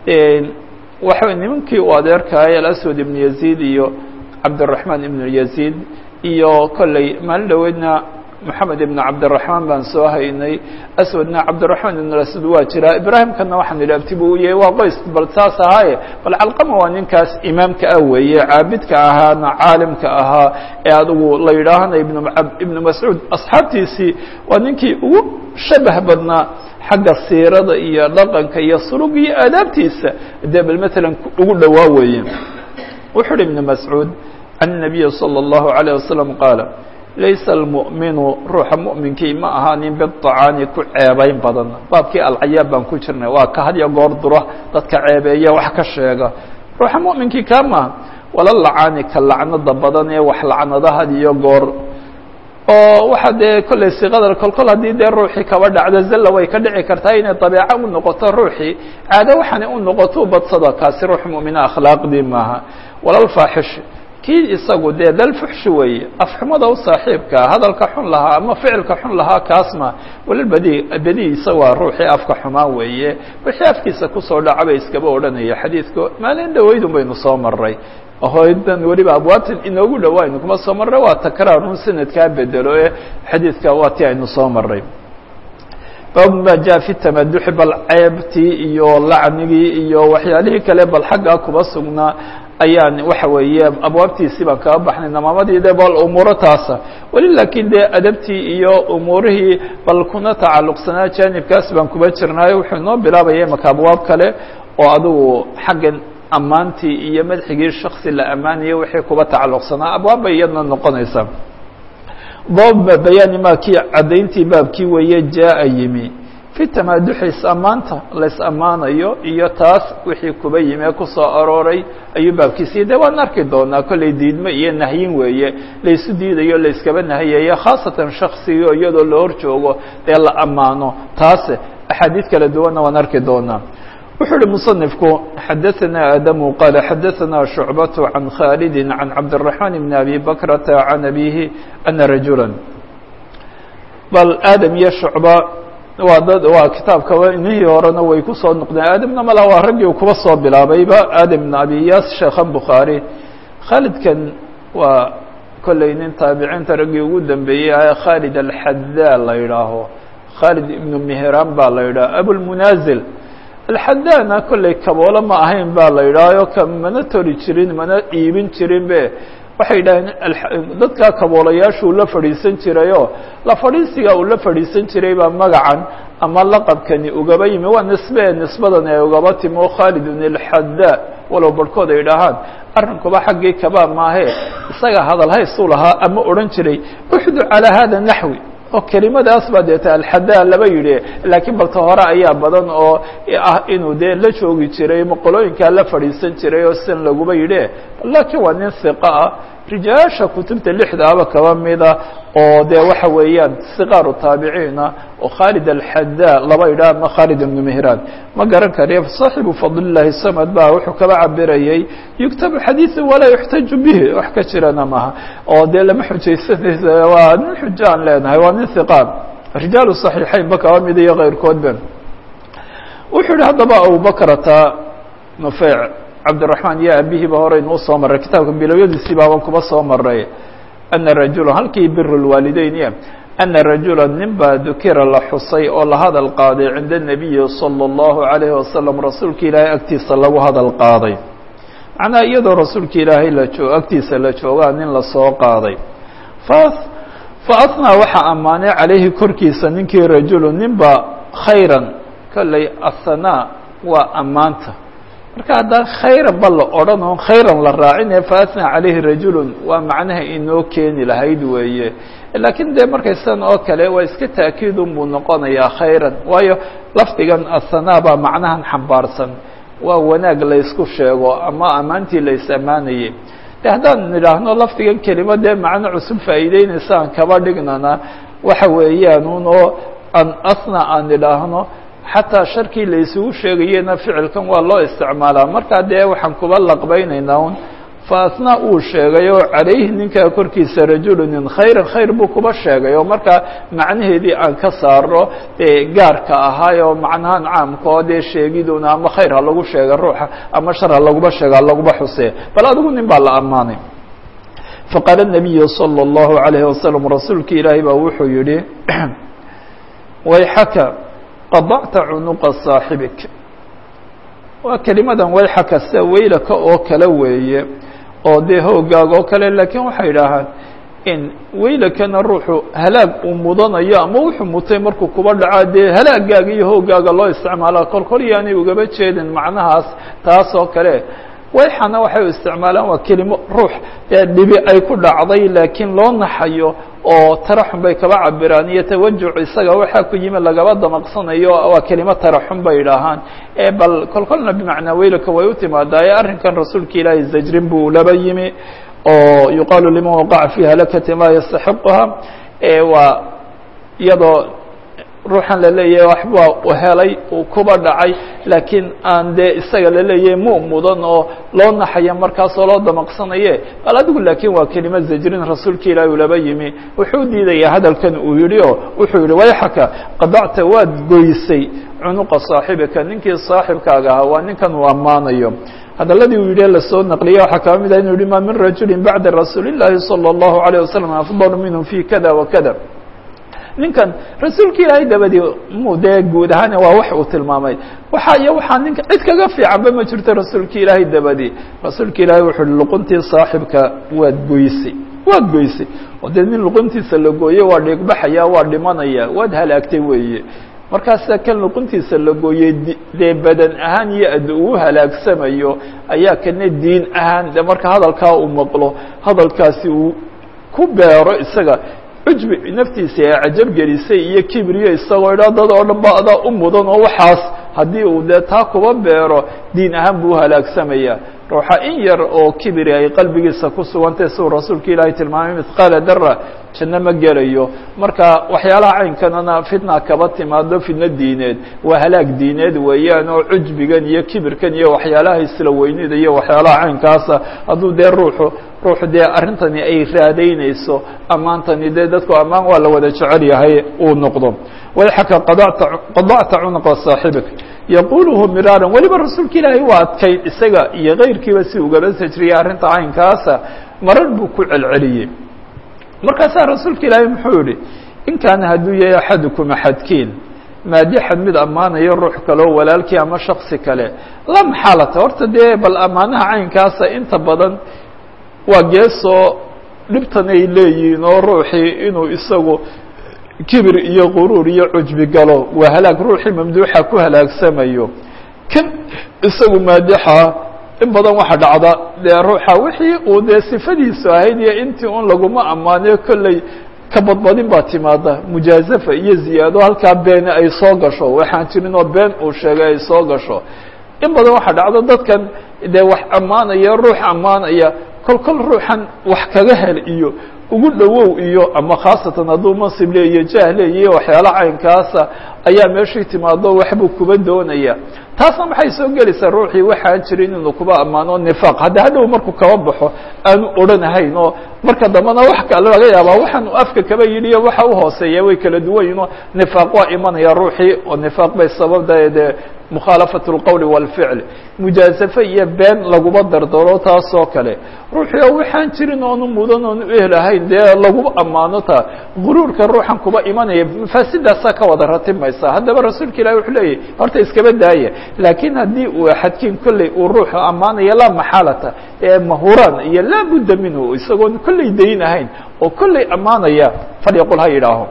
Speaker 1: waxa nimankii uu adeerkahay alaswad ibnu yaziid iyo cabdiraxmaan ibnu yaziid iyo kolley maalin dhaweydna moxamed ibn cabdiraxmaan baan soo haynay aswadna cabdiraxmaan ibn aswad waa jiraa ibraahimkana waxaan idhi abti buu u yahay waa qoys bal saas ahaaye bal calqama waa ninkaas imaamka ah weeye caabidka ahaana caalimka ahaa ee adigu la yidhaahana ibn ibnu mascuud asxaabtiisii waa ninkii ugu shabah badnaa xagga siirada iyo dhaqanka iyo sulug iyo aadaabtiisa dee bal matalan ugu dhowaa weeye wuxuu uhi ibnu mascuud can الnabiyi salى الlahu عalيه wasalam qaala laysa almu'minu ruuxa mu'minkii ma ahaanin biطacaani ku ceebayn badan baabkii alcayaab baan ku jirnay waa ka had iyo goor dura dadka ceebeeya wax ka sheega ruuxa mu'minkii kaa maaha wala lacaani ka lacnada badan ee wax lacnada had iyo goor oo waxa dee kollay siqadar kolkol haddii dee ruuxii kaba dhacdo zalla way ka dhici kartaa inay dabeeco u noqoto ruuxii caado waxaanay u noqoto badsada kaasi ruux mu'mina akhlaaqdii maaha walalfaaxish kii isagu dee dalfuxshi weeye afxumada u saaxiibkaa hadalka xun lahaa ama ficilka xun lahaa kaas ma walal badi badi isaga ruuxii afka xumaan weeye wixii afkiisa kusoo dhaca bay iskaba odhanaya xadiidku maalin dhaweydun baynu soo maray hoydan weliba abwaabtan inoogu dhawaynu kuma soo marray waa takraarun sanadkaa bedelo ee xadiidka waa ti aynu soo maray bab ma ja fi tamaduxi bal ceebtii iyo lacnigii iyo waxyaalihii kale bal xaggaa kuba sugnaa ayaan waxa weeye abwaabtiisii baan kaga baxnay namaamadii de bal umuuro taasa weli laakiin dee adabtii iyo umuurihii bal kuna tacalluqsanaa jaanibkaas baan kuba jirnaayo wuxuu inoo bilaabaya imaka abwaab kale oo adigu xaggan ammaantii iyo madxigii shaksi la ammaanayay wixii kuba tacalluqsanaa abwaab bay iyadna noqonaysaa bab bayaani ma kii caddayntii baabkii weeye jaa-a yimi fi tamaaduxis ammaanta lays ammaanayo iyo taas wixii kuba yimi ee kusoo arooray ayuu baabkiisiiy de waan arki doonaa kollay diidmo iyo nahyin weeye laysu diidayo layskaba nahiyayo khaasatan shaksigo iyadoo la hor joogo dee la ammaano taase axaadiid kala duwanna waan arki doonaa wuxuu uhi muصنifku xadaثna adamu qala xadaثna شhucbaة can khaalidi can cabdالرaحman bn abi bakrata can abihi ana rajula bal aadam iyo shucba waa dad waa kitaabkaba inihii horena way kusoo noqdeen aadamna malaha waa raggii u kuba soo bilaabayba aadam bn abi iyas sheekhan bukhaarي khaalidkan waa kolley nin taabiciinta raggii ugu dambeeyey khaalid alxadaa la yidhaaho khaalid ibnu mihran baa la yidhaho abulmunazil alxadaana kollay kaboolo ma ahayn baa la yidhaahayo ka mana tori jirin mana iibin jirin be waxay yidhaaheen dadkaa kaboolayaashuu la fadhiisan jirayoo la fadhiisiga uu la fadhiisan jiray baa magacan ama laqabkani ugaba yimi waa nisbe nisbadan ay ugaba timi oo khaalidun alxadaa walow barhkood ay idhaahaan arrinkuba xaggii kabaa maahee isaga hadal haysuu lahaa ama odhan jiray uxdu calaa hada naxwi oo kelimadaas baa deeta alxadaa laba yidhi laakiin balta hore ayaa badan oo ah inuu dee la joogi jiray maqolooyinkaa la fadhiisan jiray oo sidan laguba yidhi laakiin waa nin hiqa ah rijaasha kutubta lixdaaba kaba mida oo dee waxa weeyaan siqaaru taabiciina oo khaalid alxadaa laba yidhah ama khaalid ibnu mehraan ma garan kariyo saaxibu fadlillahi samad ba wuxuu kaba cabirayay yuktabu xadiiثu walaa yuxtaju bihi wax ka jirana maha oo dee lama xujaysanaysa waa nin xujo aan leenahay waa nin hiqaan rijaalu صaxiixayn ba kaba mida iyo keyrkoodba wuxuu yihi haddaba abubakrata nufeyc cabdiraحmaan iyo abihiiba horeynuu soo maray kitaabka bilowyadiisii baaban kuba soo maray ana rajula halkii bir اlwaalideyn ana rajula nin baa dukira la xusay oo la hadal qaaday cinda الnabiyi salى الlahu عalayhi wasalam rasuulka ilaahay agtiisa lagu hadal qaaday macnaha iyadoo rasuulka ilaahay la oo agtiisa la joogaa nin lasoo qaaday faathnaa waxaa ammaanay calayhi korkiisa ninkii rajulu ninba khayran kolley athanaa waa ammaanta marka haddaan khayran ba la odhan oon khayran la raacine faathnaa calayhi rajulun waa macnaha inoo keeni lahayd weeye laakiin dee markay sidan oo kale waa iska taakiidun buu noqonayaa khayran waayo lafdigan athanaa baa macnahan xambaarsan waa wanaag laysku sheego ama ammaantii lays ammaanayay de haddaan nidhaahno lafdigan kelima dee macno cusub faa'iideynaysa aan kaba dhignana waxa weeyaan un oo aan asna aan nidhaahno xataa sharkii la isugu sheegayena ficilkan waa loo isticmaalaa markaa dee waxaan kuba laqbaynaynaa un fa asna uu sheegay oo calayhi ninkaa korkiisa rajulunin khayran khayr buu kuba sheegay oo markaa macnaheedii aan ka saaro dee gaarka ahaay oo macnahan caamka oo dee sheegiduna ama khayr ha lagu sheega ruuxa ama shar ha laguba sheega ha laguba xusee bal adigu nin baa la ammaanay faqaala الnabiyu salى الlahu عalayhi wasalam rasuulka ilaahay baa wuxuu yihi wayxaka qadacta cunuqa saaxibik waa kelimadan wayxaka sida weylaka oo kale weeye oo dee hoogaaga oo kale laakiin waxay idhaahaan in weylakana ruuxu halaag uu mudanayo ama wuxuu mutay markuu kuba dhaca dee halaagaaga iyo hoogaaga loo isticmaalaa kol kol yaanay ugaba jeedin macnahaas taas oo kale wayxana waxay u isticmaalaan waa kelimo ruux ee dhibi ay ku dhacday laakiin loo naxayo oo taraxum bay kaba cabiraan iyo tawajuc isaga waxaa ku yimi lagaba damaqsanayo waa kelimo taraxum bay idhaahaan ee bal kol kolna bimacnaa weylaka way u timaadaa ee arrinkan rasuulka ilaahay zajrin buu laba yimi oo yuqaalu liman waqaca fi halakati laa yastaxiquha waa iyadoo ruuxan la leeyahay waxbaa helay uu kuba dhacay laakiin aan dee isaga la leeyahay mu mudan oo loo naxaya markaasoo loo damaqsanaye bal adigu laakiin waa kelima zajrin rasuulka ilaahi uu laba yimi wuxuu diidayaa hadalkan uu yihi oo wuxuu yihi wayxaka qadacta waad goysay cunuqa saaxibika ninkii saaxibkaaga ahaa waa ninkan uu ammaanayo hadaladii uu yidhi lasoo naqliya waxaa kaba mid ah inu yihi ma min rajuli bacda rasuuli الlahi salى الlahu عalيه wasalam afضal minhu fi kada wa kada ninkan rasuulka ilaahay dabadii mu dee guud ahaan waa wax uu tilmaamay waxa iyo waxaa ninka cid kaga fiicanba ma jirto rasuulka ilaahay dabadii rasuulka ilaahay wuxuu uhi luquntii saaxibka waad goysay waad goysay oo dee nin luquntiisa la gooye waa dhiigbaxaya waa dhimanaya waad halaagtay weeye markaasa kan luquntiisa la gooyey dee badan ahaan iyo ad uu halaagsamayo ayaa kana diin ahaan de marka hadalkaa uu maqlo hadalkaasi uu ku beero isaga cujbi naftiisa ee cajab gelisay iyo kibriyo isagoo idhaa dad oo dhan ba adaa u mudan oo waxaas haddii uu dee taa kuba beero diin ahaan buu halaagsamaya ruuxa in yar oo kibri ay qalbigiisa ku sugantay siuu rasuulka ilaahay tilmaamay mithqaala dara janno ma gelayo marka waxyaalaha caynkanana fitna kaba timaado fitno diineed waa halaag diineed weeyaan oo cujbigan iyo kibirkan iyo waxyaalaha isla weynida iyo waxyaalaha caynkaasa hadduu dee ruuxu ruuxu dee arrintani ay raadaynayso ammaantani dee dadku ammaan waa la wada jecel yahay uu noqdo wayxaka qadacta qadacta cunuqa saaxibik yaquluhu miraaran weliba rasuulka ilaahay waa adkayn isaga iyo kayrkiiba si ugaba sajriyay arrinta caynkaasa marar buu ku celceliyey markaasaa rasuulka ilaahay muxuu yihi in kaana hadduu yahay axadukum axadkiin maadixan mid ammaanayo ruux kaleo walaalkii ama shaksi kale la maxaalata horta dee bal ammaanaha caynkaasa inta badan waa geesoo dhibtan ay leeyihiin oo ruuxii inuu isagu kibir iyo quruur iyo cujbi galo waa halaag ruuxii mamduuxa ku halaagsamayo kan isagu maadixa in badan waxa dhacda dee ruuxa wixii uu dee sifadiisu ahayd iyo intii un laguma ammaanayo kolley ka badbadin baa timaada mujaazafa iyo ziyaado halkaa beeni ay soo gasho waxaan jirin oo been uu sheegay ay soo gasho in badan waxa dhacda dadkan dee wax ammaanaya ruux ammaanaya kol kol ruuxan wax kaga hel iyo ugu dhowow iyo ama khaasatan hadduu mansib leeyo jah leeyiyo waxyaala caynkaasa ayaa meeshii timaado waxbuu kuba doonaya taasna maxay soo gelaysaa ruuxii waxaan jirin inuu kuba ammaano nifaaq hadda hadhow markuu kaba baxo aanu odhanahayn oo marka dambena wax kale laga yaabaa waxaan afka kaba yidhiyo waxa uhooseeya way kala duwan yihin oo nifaaq waa imanaya ruuxii oo nifaaq bay sababda dee mukhaalafaة اlqowl wاlficl mujaasafe iyo been laguma dardaro taasoo kale ruuxii oo waxaan jirin oonu mudan oonu ehelahayn dee lagu ammaano ta guruurka ruuxan kuba imanaya mafaasidaasaa ka wada ratimaysa haddaba rasuulka ilahi wuxuu leeyahy horta iskaba daaya laakiin haddii uu axadkiin kolley uu ruuxu ammaanaya laa maxaalata ee mahuraan iyo laa budda minhu isagoon kolley dayn ahayn oo kolley ammaanaya falyaqul ha yidhaaho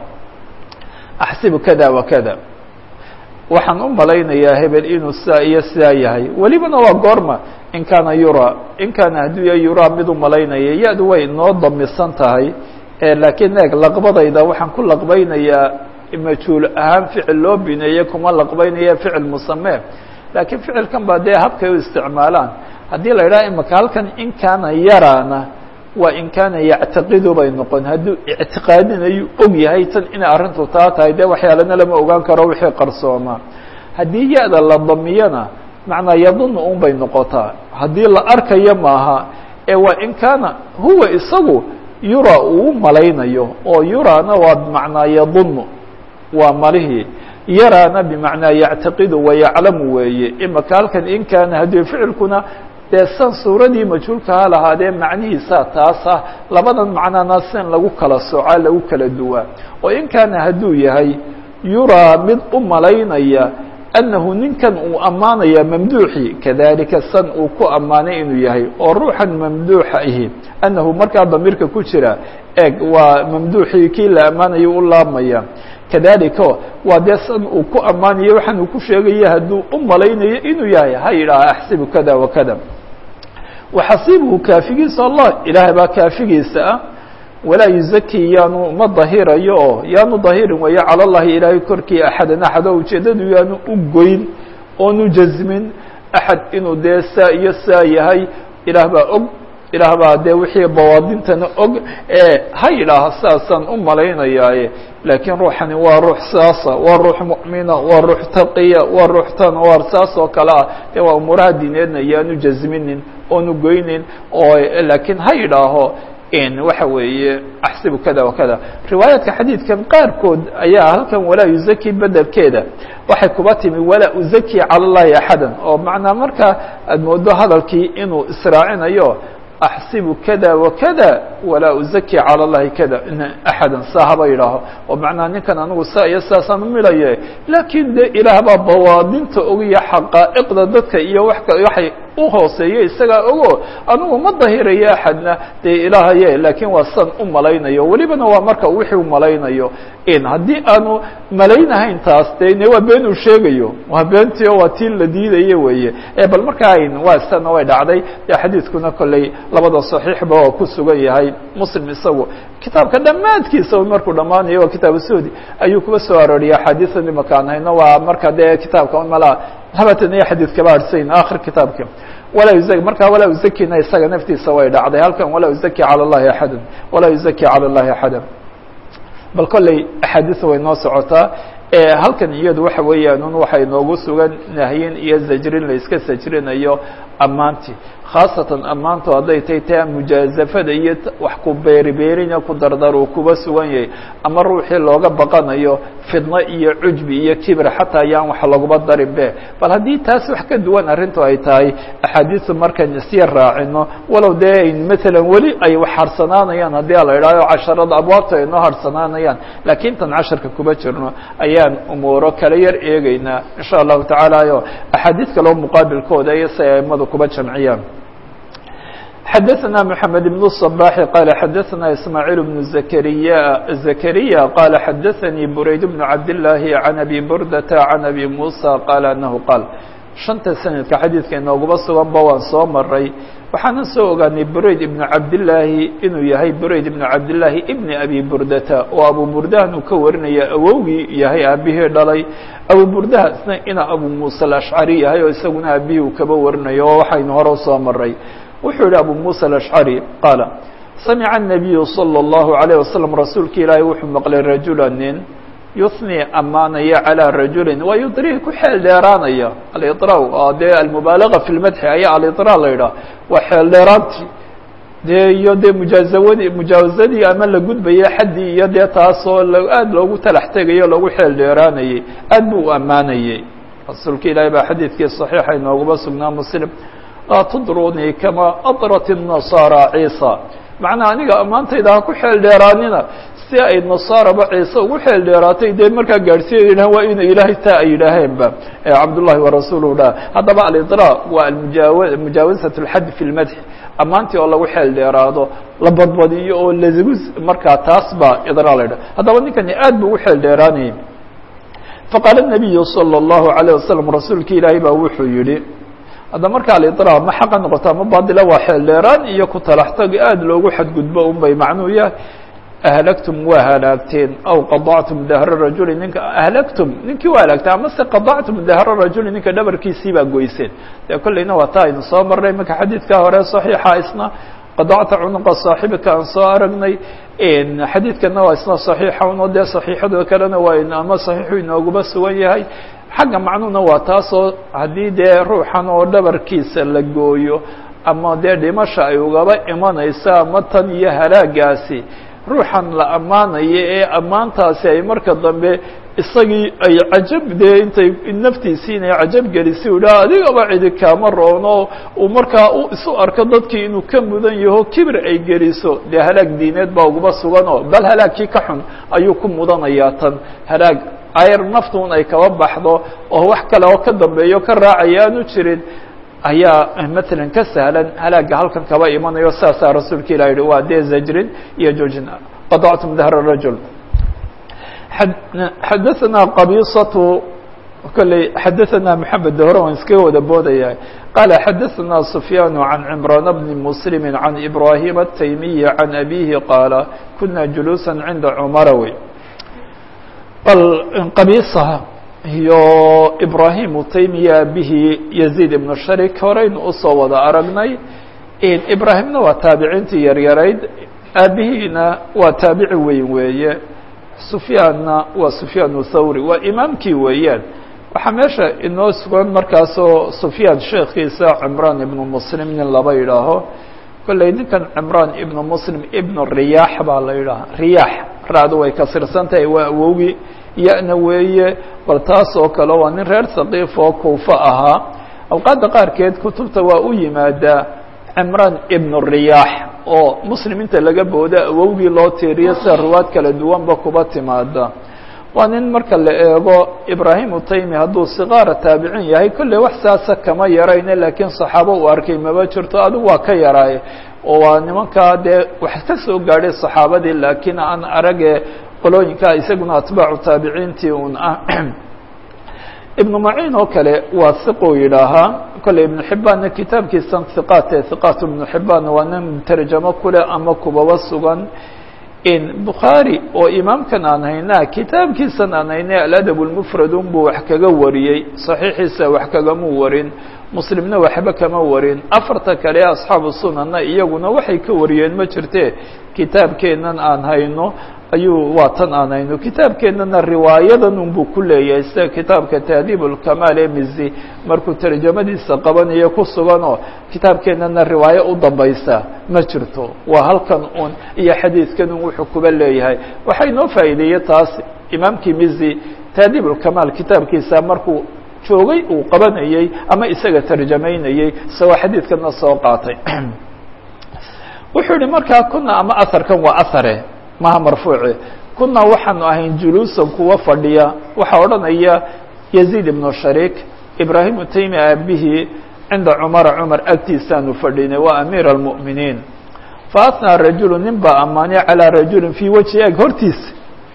Speaker 1: axsibu kada wa kada waxaan u malaynayaa hebel inuu sidaa iyo sidaa yahay welibana waa goorma in kaana yura in kaana hadduu ya yuraa mid u malaynaya ya-du way noo damisan tahay laakiin eeg laqbadayda waxaan ku laqbaynayaa majhuul ahaan ficil loo bineeye kuma laqbaynaya ficil musamee laakiin ficilkan baa dee habkay u isticmaalaan haddii la idhaha imaka halkan in kaana yarana waa in kaana yactaqidu bay noqon hadduu ictiqaadinayu og yahay tan inay arrintu taa tahay dee waxyaalana lama ogaan karo wixii qarsooma haddii ya-da la damiyana macnaa yadunu un bay noqotaa haddii la arkayo maaha ee waa in kaana huwa isagu yura uu malaynayo oo yurana waa bimacnaa yadunu waa malihii yarana bimacnaa yactaqidu wayaclamu weeye imaka halkan in kaana haddii ficilkuna dee san suuradii majhuulka ha lahaadee macnihiisa taas ah labadan macnana sin lagu kala soocaa lagu kala duwaa oo in kaana hadduu yahay yuraa mid u malaynaya annahu ninkan uu ammaanaya mamduuxi kadalika san uu ku ammaanay inuu yahay oo ruuxan mamduuxa ahi annahu markaa damiirka ku jira eeg waa mamduuxii kii la ammaanayo u laabmaya kadalika waa dee san uu ku ammaanayo waxaan uu ku sheegaya hadduu u malaynayo inuu yahay ha yidhaaha axsibu kada wa kada waxasibuhu kaafigiisa allah ilaahay baa kaafigiisa ah walaa yuzaki yaanu ma dahirayo oo yaanu dahirin weeye cala llahi ilaahay korkii axadan axad oo ujeeddadu yaanu u goyn oonu jasmin axad inuu dee saa iyo saa yahay ilaah baa og ilaah baa dee wixii bawaadintana og ee ha yidhaaha saasaan u malaynayaaye laakiin ruuxani waa ruux saasa waa ruux mu'mina waa ruux taqiya waa ruux tan waa saas oo kale ah dee waa umuuraha diineedna yaanu jasminin oonu goynin oo laakiin ha yidhaaho waxa weeye axsibu kada wa kada riwaayaadka xadiidkan qaarkood ayaa halkan walaa yuzaki bedelkeeda waxay kuba timi walaa uzaki cala llahi axadan oo macnaa markaa aad moodo hadalkii inuu israacinayo axsibu kada wa kada walaa uzaki cala llahi kada axadan saa haba yidhaaho oo macnaa ninkan anigu saa iyo saasaan umilaye laakiin de ilaah baa bawaadinta ogiya xaqaa'iqda dadka iyo wa waxay u hooseeyo isagaa ogo anigu ma dahirayo axadna dee ilaahaye laakiin waa san u malaynayo welibana waa marka wixii u malaynayo in haddii aanu malaynahayn taas de ne waa been uu sheegayo waa beentio waa tii la diidayo weeye bal markaa waa sana way dhacday de xadiidkuna kolley labada saxiixba waa ku sugan yahay muslim isagu kitaabka dhammaadkiisa markuu dhammaanayo waa kitaabu suhdi ayuu kuba soo arooriyay axaadiian imakaan hayno waa marka dee kitaabka mala habatan iyo xadiid kaba harsayn akhir kitaabka walaa yuzaki markaa walaa yuzakina isaga naftiisa way dhacday halkan walaa yuzaki cala llahi axadan walaa yuzaki cala llahi axadan bal kolley axaadiisa way noo socotaa halkan iyadu waxa weeyaan un waxay noogu sugan nahyin iyo zajrin la iska sajrinayo ammaantii khaasatan ammaantu hadday tahay taa mujaazafada iyo wax ku beeribeerina ku dardar uu kuba sugan yahay ama ruuxii looga baqanayo fidno iyo cujbi iyo kibir xataa ayaan wax laguba darin be bal haddii taas wax ka duwan arrintu ay tahay axaadiisu markaan isya raacino walow dee maalan weli ay wax harsanaanayaan haddii ala idhaaho casharada abwaabta ay noo harsanaanayaan laakiin tan casharka kuba jirno ayaan umuuro kala yar eegeynaa insha allahu tacaala o axaadiis kaleo muqaabilkooda iyo si aimadu kuba jamciyaan xdثna محamed بن الصباح qال xdثna إسmاعيل بن زكريا زكريا qال xdثnي برayd بن cabdاللahi عن أbي بردة عن أbي موسى qال أنه qاaل شhanta sanadka xadiidka inooguba suganba waan soo maray waxaanan soo ogaanay brayd ibn cabdالlaahi inuu yahay brayd ibn cabdالlaahi ibn abi burdata oo abu burdahan uu ka warinaya awowgii yahay aabihii dhalay abu burdaha isna ina abu muسى الأشcari yahay oo isaguna aabihii uu kaba warinayo oo waxaynu hore usoo maray wuxuu yihi abu muسى الأشcري qaala samca النabiyu slى الlaهu عalيه waslم rasuulka ilaahay wuxuu maqlay rajula nin yuثnي ammaanaya calىa rajuli waa yudrih ku xeel dheeraanaya alطra dee almubaalaga fi اlmadxi ayaa alطra la yidhaah waa xeel dheeraantii dee iyo dee mujaazawadi mujaawazadii ama la gudbaya xaddii iyo dee taasoo aad loogu talax tegayo lagu xeel dheeraanayey aad buu u ammaanayey rasuulka ilaahay baa xadiidkii صaxiixa inoogaba sugnaa muslim laa tudrunii kama adrat النasaara ciisa macnaa aniga ammaantayda ha ku xeel dheeraanina si ay nasaaraba ciise ugu xeel dheeraatay dee markaa gaadhsiinayna waa ina ilaahay taa ay yidhaaheenba cabdullahi warasuuluhu dha haddaba alidra waa amujaawa mujaawazaة اlxad fi اlmadx ammaantii oo lagu xeel dheeraado la badbadiyo oo lagu markaa taas baa idra la ydhah haddaba ninkani aad bu ugu xeel dheeraanayay faqaala الnabiyu salى الlahu عalيه wasalam rasuulki ilaahay baa wuxuu yihi hadda marka alidra ma xaqa noqoto ama baadila waa xeel dheeraan iyo ku talaxtag aad loogu xadgudbo un bay macnuu yahay ahlagtum waa halaagteen aw qadactum dahra rajuli ninka ahlagtum ninkii waa halaagteen ama se qadactum dahra rajuli ninka dhabarkiisii baa goyseen dee kolleyna waa taa aynu soo marnay marka xadiidka hore saxiixa isna qadacta cunuqa saaxibika aan soo aragnay xadiidkana waa isna saxiixa uno dee saxiixada kalena waa ama saxiixu inooguma sugan yahay xagga macnuhuna waa taasoo haddii dee ruuxan oo dhabarkiisa la gooyo ama dee dhimasha ay ugaba imanayso ama tan iyo halaagaasi ruuxan la ammaanayo ee ammaantaasi ay marka dambe isagii ay cajab dee intay naftiisii inay cajab gelisi u idhaha adigaba cidi kaama roono uu markaa u isu arko dadkii inuu ka mudan yaho kibir ay geliso dee halaag diineed baa uguba suganoo bal halaagkii ka xun ayuu ku mudanayaa tan halaag ayar naftuun ay kaba baxdo oo wax kale oo ka dambeeyo ka raacaya aanu jirin ayaa matalan ka sahlan halaaga halkan kaba imanayo saasaa rasuulka ilah yihi waa dee zajrin iyo joojin qadactum dahra rajul xadaثna qabiصaة kolley xadaثna mحamed hore waan iskaga wada boodaya qaala xadaثna سufyaan عan cمraan bni mslm عan ibrahim التaymiyi عan abihi qaala kuna juluusa cinda cmara wey bal qabiisa iyo ibrahim utaymiya abihi yaziid ibn sharik horeynu usoo wada aragnay ibraahimna waa taabiciintii yaryarayd aabihiina waa taabici weyn weeye sufyaanna waa sufyaan thawri waa imaamkii weeyaan waxaa meesha inoo sugan markaasoo sufyaan sheekiisa cimraan ibnu muslim nin laba yidhaaho kolley ninkan cimraan ibnu muslim ibnu riyaax baa la yidhaaha riyaax raacdu way kasirsan tahay waa awowgii ya-na weeye bal taas oo kale waa nin reer haqiif oo kuufa ahaa awqaadda qaarkeed kutubta waa u yimaadaa cimraan ibnu riyaax oo muslimiinta laga booda awowgii loo tiiriyo sida ruwaad kala duwanba kuba timaada waa nin marka la eego ibraahim utaymi hadduu sikaara taabicin yahay kolley wax saasa kama yarayne laakiin saxaabo uu arkay maba jirto adigu waa ka yaraaye oo waa nimankaa dee wax ka soo gaadhay saxaabadii laakiin aan arage qolooyinka isaguna atbaacu taabiciintii un ah ibnu maciin oo kale waa hiquu yidhaahaa kolley ibnu xibbaanna kitaabkiisan hiqaat ee hiqaat ibnu xibbaanna waa nin tarjamo kule ama kubaba sugan in bukhaari oo imaamkan aan haynaa kitaabkiisan aan haynay aladab lmufrad unbuu wax kaga wariyey saxiixiisa wax kagamuu warin muslimna waxba kama warin afarta kale asxaabu sunanna iyaguna waxay ka wariyeen ma jirte kitaabkeennan aan hayno ayuu waa tan aan hayno kitaabkeennana riwaayadan unbuu ku leeyahay sida kitaabka tahdiib ulkamaal ee mizi markuu tarjamadiisa qabanayo ku suganoo kitaabkeennana riwaayo u dambaysa ma jirto waa halkan un iyo xadiidkan un wuxuu kuba leeyahay waxaa inoo faa'iideeyey taas imaamkii mizi tahdiib ulkamaal kitaabkiisa markuu joogay uu qabanayey ama isaga tarjamaynayey isagoo xadiidkana soo qaatay wuxuu yihi markaa kuna ama aharkan waa ahare maha marfuuci kuna waxaanu ahayn juluusan kuwa fadhiya waxaa odhanaya yaziid ibnu shariik ibraahim utaymi aabihii cinda cumara cumar agtiisaanu fadhinay waa amiir almu'miniin faatnaa rajulu nin baa ammaanay calaa rajulin fii wajhi eg hortiisa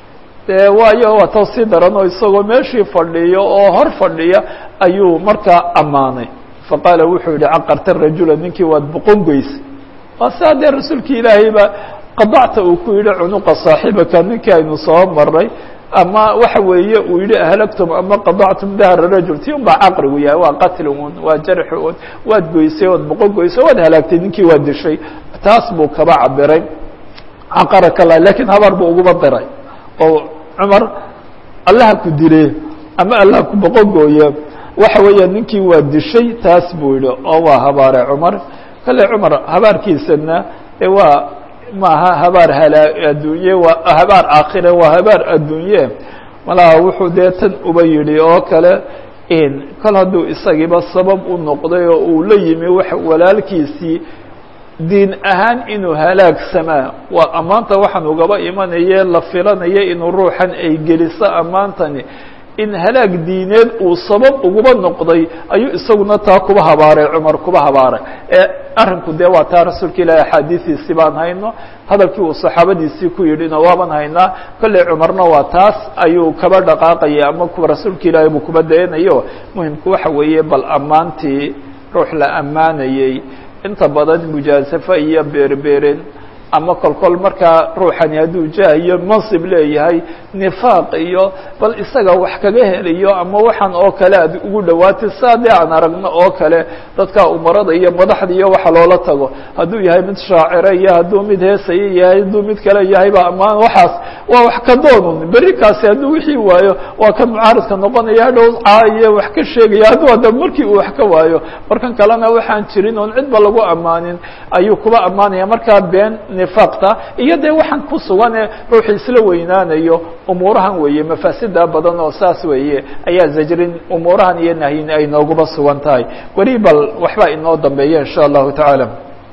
Speaker 1: dee waayo waa taw sii daranoo isagoo meeshii fadhiyo oo hor fadhiya ayuu markaa ammaanay faqaala wuxuu yihi caqarta rajula ninkii waad boqon goysay waa saa dee rasuulki ilaahayba qadacta uu ku yidhi cunuqa saaxibaka ninkii aynu soo maray ama waxa weeye uu yihi ahlagtum ama qadactum dahra rajul ti un baa caqrigu yahay waa qatli un waa jarxi un waad goysay ood boqon goysay waad halaagtay ninkii waa dishay taas buu kaba cabiray caqaraka lah lakiin habar buu uguba diray oo cumar allaha ku dile ama allaha ku boqon gooye waxa weeya ninkii waa dishay taas buu yihi oo waa habaare cumar kale cumar habaarkiisana e waa maaha habaar halaa adduunye waa habaar aakhire waa habaar adduunye malaha wuxuu dee tan uba yidhi oo kale kol hadduu isagiiba sabab u noqday oo uu la yimi wax walaalkiisii diin ahaan inuu halaagsamaa waa ammaanta waxaan ugaba imanaye la filanaya inuu ruuxan ay geliso ammaantani in halaag diineed uu sabab uguba noqday ayuu isaguna taa kuba habaaray cumar kuba habaaray ee arrinku dee waa taa rasuulka ilaahi axaadiistiisi baan hayno hadalkii uu saxaabadiisii ku yidhina waaban haynaa kolley cumarna waa taas ayuu kaba dhaqaaqaya ama kuwa rasuulka ilaahi buu kuba dayanayo muhimku waxa weeye bal ammaantii ruux la ammaanayey inta badan mujaasafo iyo beerbeerin ama kolkol markaa ruuxani hadduu jah iyo mansib leeyahay nifaaq iyo bal isaga wax kaga helayo ama waxaan oo kale aad ugu dhawaatay saa dee aan aragno oo kale dadka umarada iyo madaxda iyo waxa loola tago hadduu yahay mid shaacira iyo hadduu mid heesaya yahay hadduu mid kale yahay ba amaan waxaas waa wax ka doonun berri kaasi hadduu wixii waayo waa kan mucaaridka noqonaya hadhow caayo wax ka sheegaya hadduu hadda markii uu wax ka waayo markan kalena waxaan jirin oon cidba lagu ammaanin ayuu kuba ammaanaya markaa been nifaaqta iyo dee waxaan ku sugan ee ruuxu isla weynaanayo umuurahan weeye mafaasida badan oo saas weeye ayaa zajrin umuurahan iyo nahyin ay nooguba sugan tahay weli bal waxbaa inoo dambeeya in sha allahu tacaala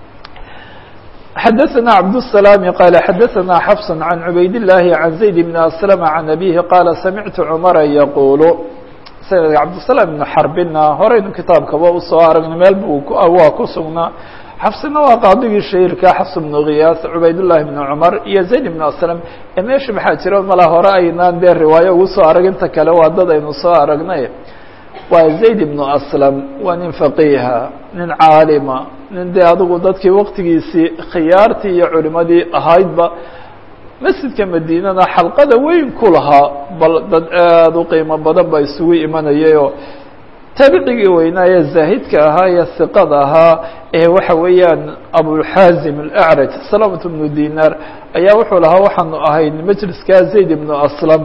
Speaker 1: xdثna cبدالسلام qال xdثna xفص عن عubayd اللahi عن زayd بن أسلم عن أbيه qاla samعtu cmra yqul sanadka cabdالسلام بن xrbina horeynu kitaabkaba usoo aragno meel bu waa ku sugnaa xafsina waa qaadigii shahirka xfs بن غiyaas cubayd للahi بن cmر iyo زayd بن أسلم ee meesha maxaa jira mala hore aynaan dee riwaayo ugu soo arag inta kale waa dad aynu soo aragnay waa zayd ibnu aslam waa nin faqiiha nin caalima nin dee adigu dadkii waqtigiisii khiyaartii iyo culimadii ahaydba masjidka madiinana xalqada weyn ku lahaa bal dad aada u qiimo badan ba isugu imanayayoo taabicigii weynaaye zaahidka ahaa iyo hiqada ahaa ee waxa weeyaan abulxaazim alacraj salamat bnu dinar ayaa wuxuu lahaa waxaanu ahayn majliskaa zayd ibnu aslam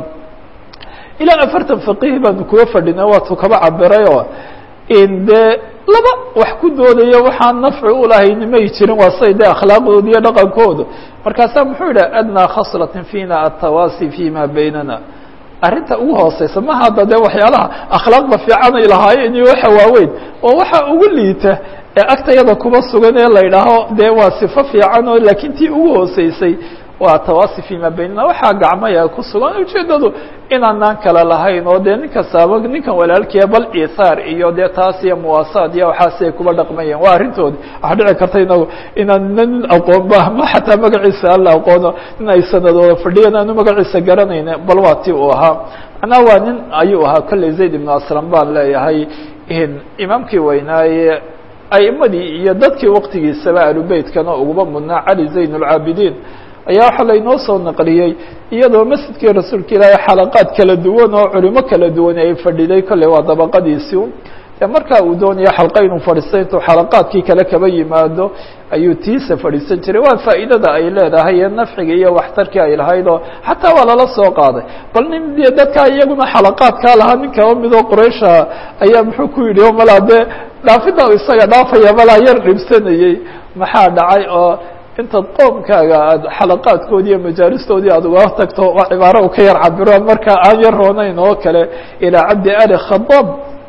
Speaker 1: ilaa afartan faqiih baanu kuga fadhina waatu kaba cabirayoo in dee laba wax ku doodaya waxaan nafci ulahayni may jirin waa say dee akhlaaqdooda iyo dhaqankooda markaasaa muxuu yidhaha adnaa khaslatin fina atawaasi fima baynana arrinta ugu hooseysa maha hadda dee waxyaalaha akhlaaqda fiican ay lahaayeen iyo waxa waaweyn oo waxa ugu liita ee agtayada kuba sugan ee la idhaaho dee waa sifo fiican oo laakiin tii ugu hooseysay waa tawaasi fima baynana waxaa gacmaya ku sugan ujeedadu inaanaan kala lahayn oo dee nin kastaaba ninkan walaalkiia bal ithaar iyo dee taas iyo muwaasaad iyo waxaasi ay kuba dhaqmayeen waa arrintoodi waxa dhici karta inagu inaan nin aqoonba ma xataa magaciisa alla aqoono in ay sanadooda fadhiyan aanu magaciisa garanayna bal waa ti uu ahaa macnaha waa nin ayuu ahaa kolley zayd ibnu aslam baan leeyahay imaamkii weynaaye aimadii iyo dadkii waqtigiisaba alubeytkana uguba mudnaa cali zayn اlcaabidiin ayaa waxaa laynoo soo naqliyey iyadoo masjidkii rasuulka ilaahay xalaqaad kala duwan oo culimo kala duwan ay fadhiday kolley waa dabaqadiisii dee markaa uu doonaya xalqa inuu fadhiisto intuu xalaqaadkii kale kaba yimaado ayuu tiisa fadhiisan jiray waa faa'iidada ay leedahay ee nafciga iyo waxtarkii ay lahayd oo xataa waa lala soo qaaday bal nin dee dadkaa iyaguna xalaqaadkaa lahaa nin kaba midoo quraysha ayaa muxuu ku yidhi o malaa dee dhaafida isaga dhaafaya malaa yar dhibsanayey maxaa dhacay oo intaad qoomkaaga aad xalaqaadkoodii iyo majaalistoodii aad uga tagto waa cibaaro u ka yar cabiraan markaa aan yar roonayn oo kale ilaa cabdi ali khadaab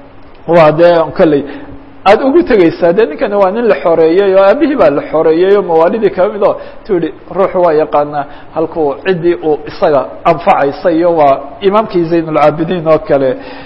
Speaker 1: waa dee kolley aada ugu tegeysaa dee ninkani waa nin la xoreeyey oo aabihii baa la xoreeyey oo mawaalidii kaba mid oo tu yihi ruuxu waa yaqaanaa halkuu ciddii uu isaga anfacaysa iyo waa imaamkii zayn ulcaabidiin oo kale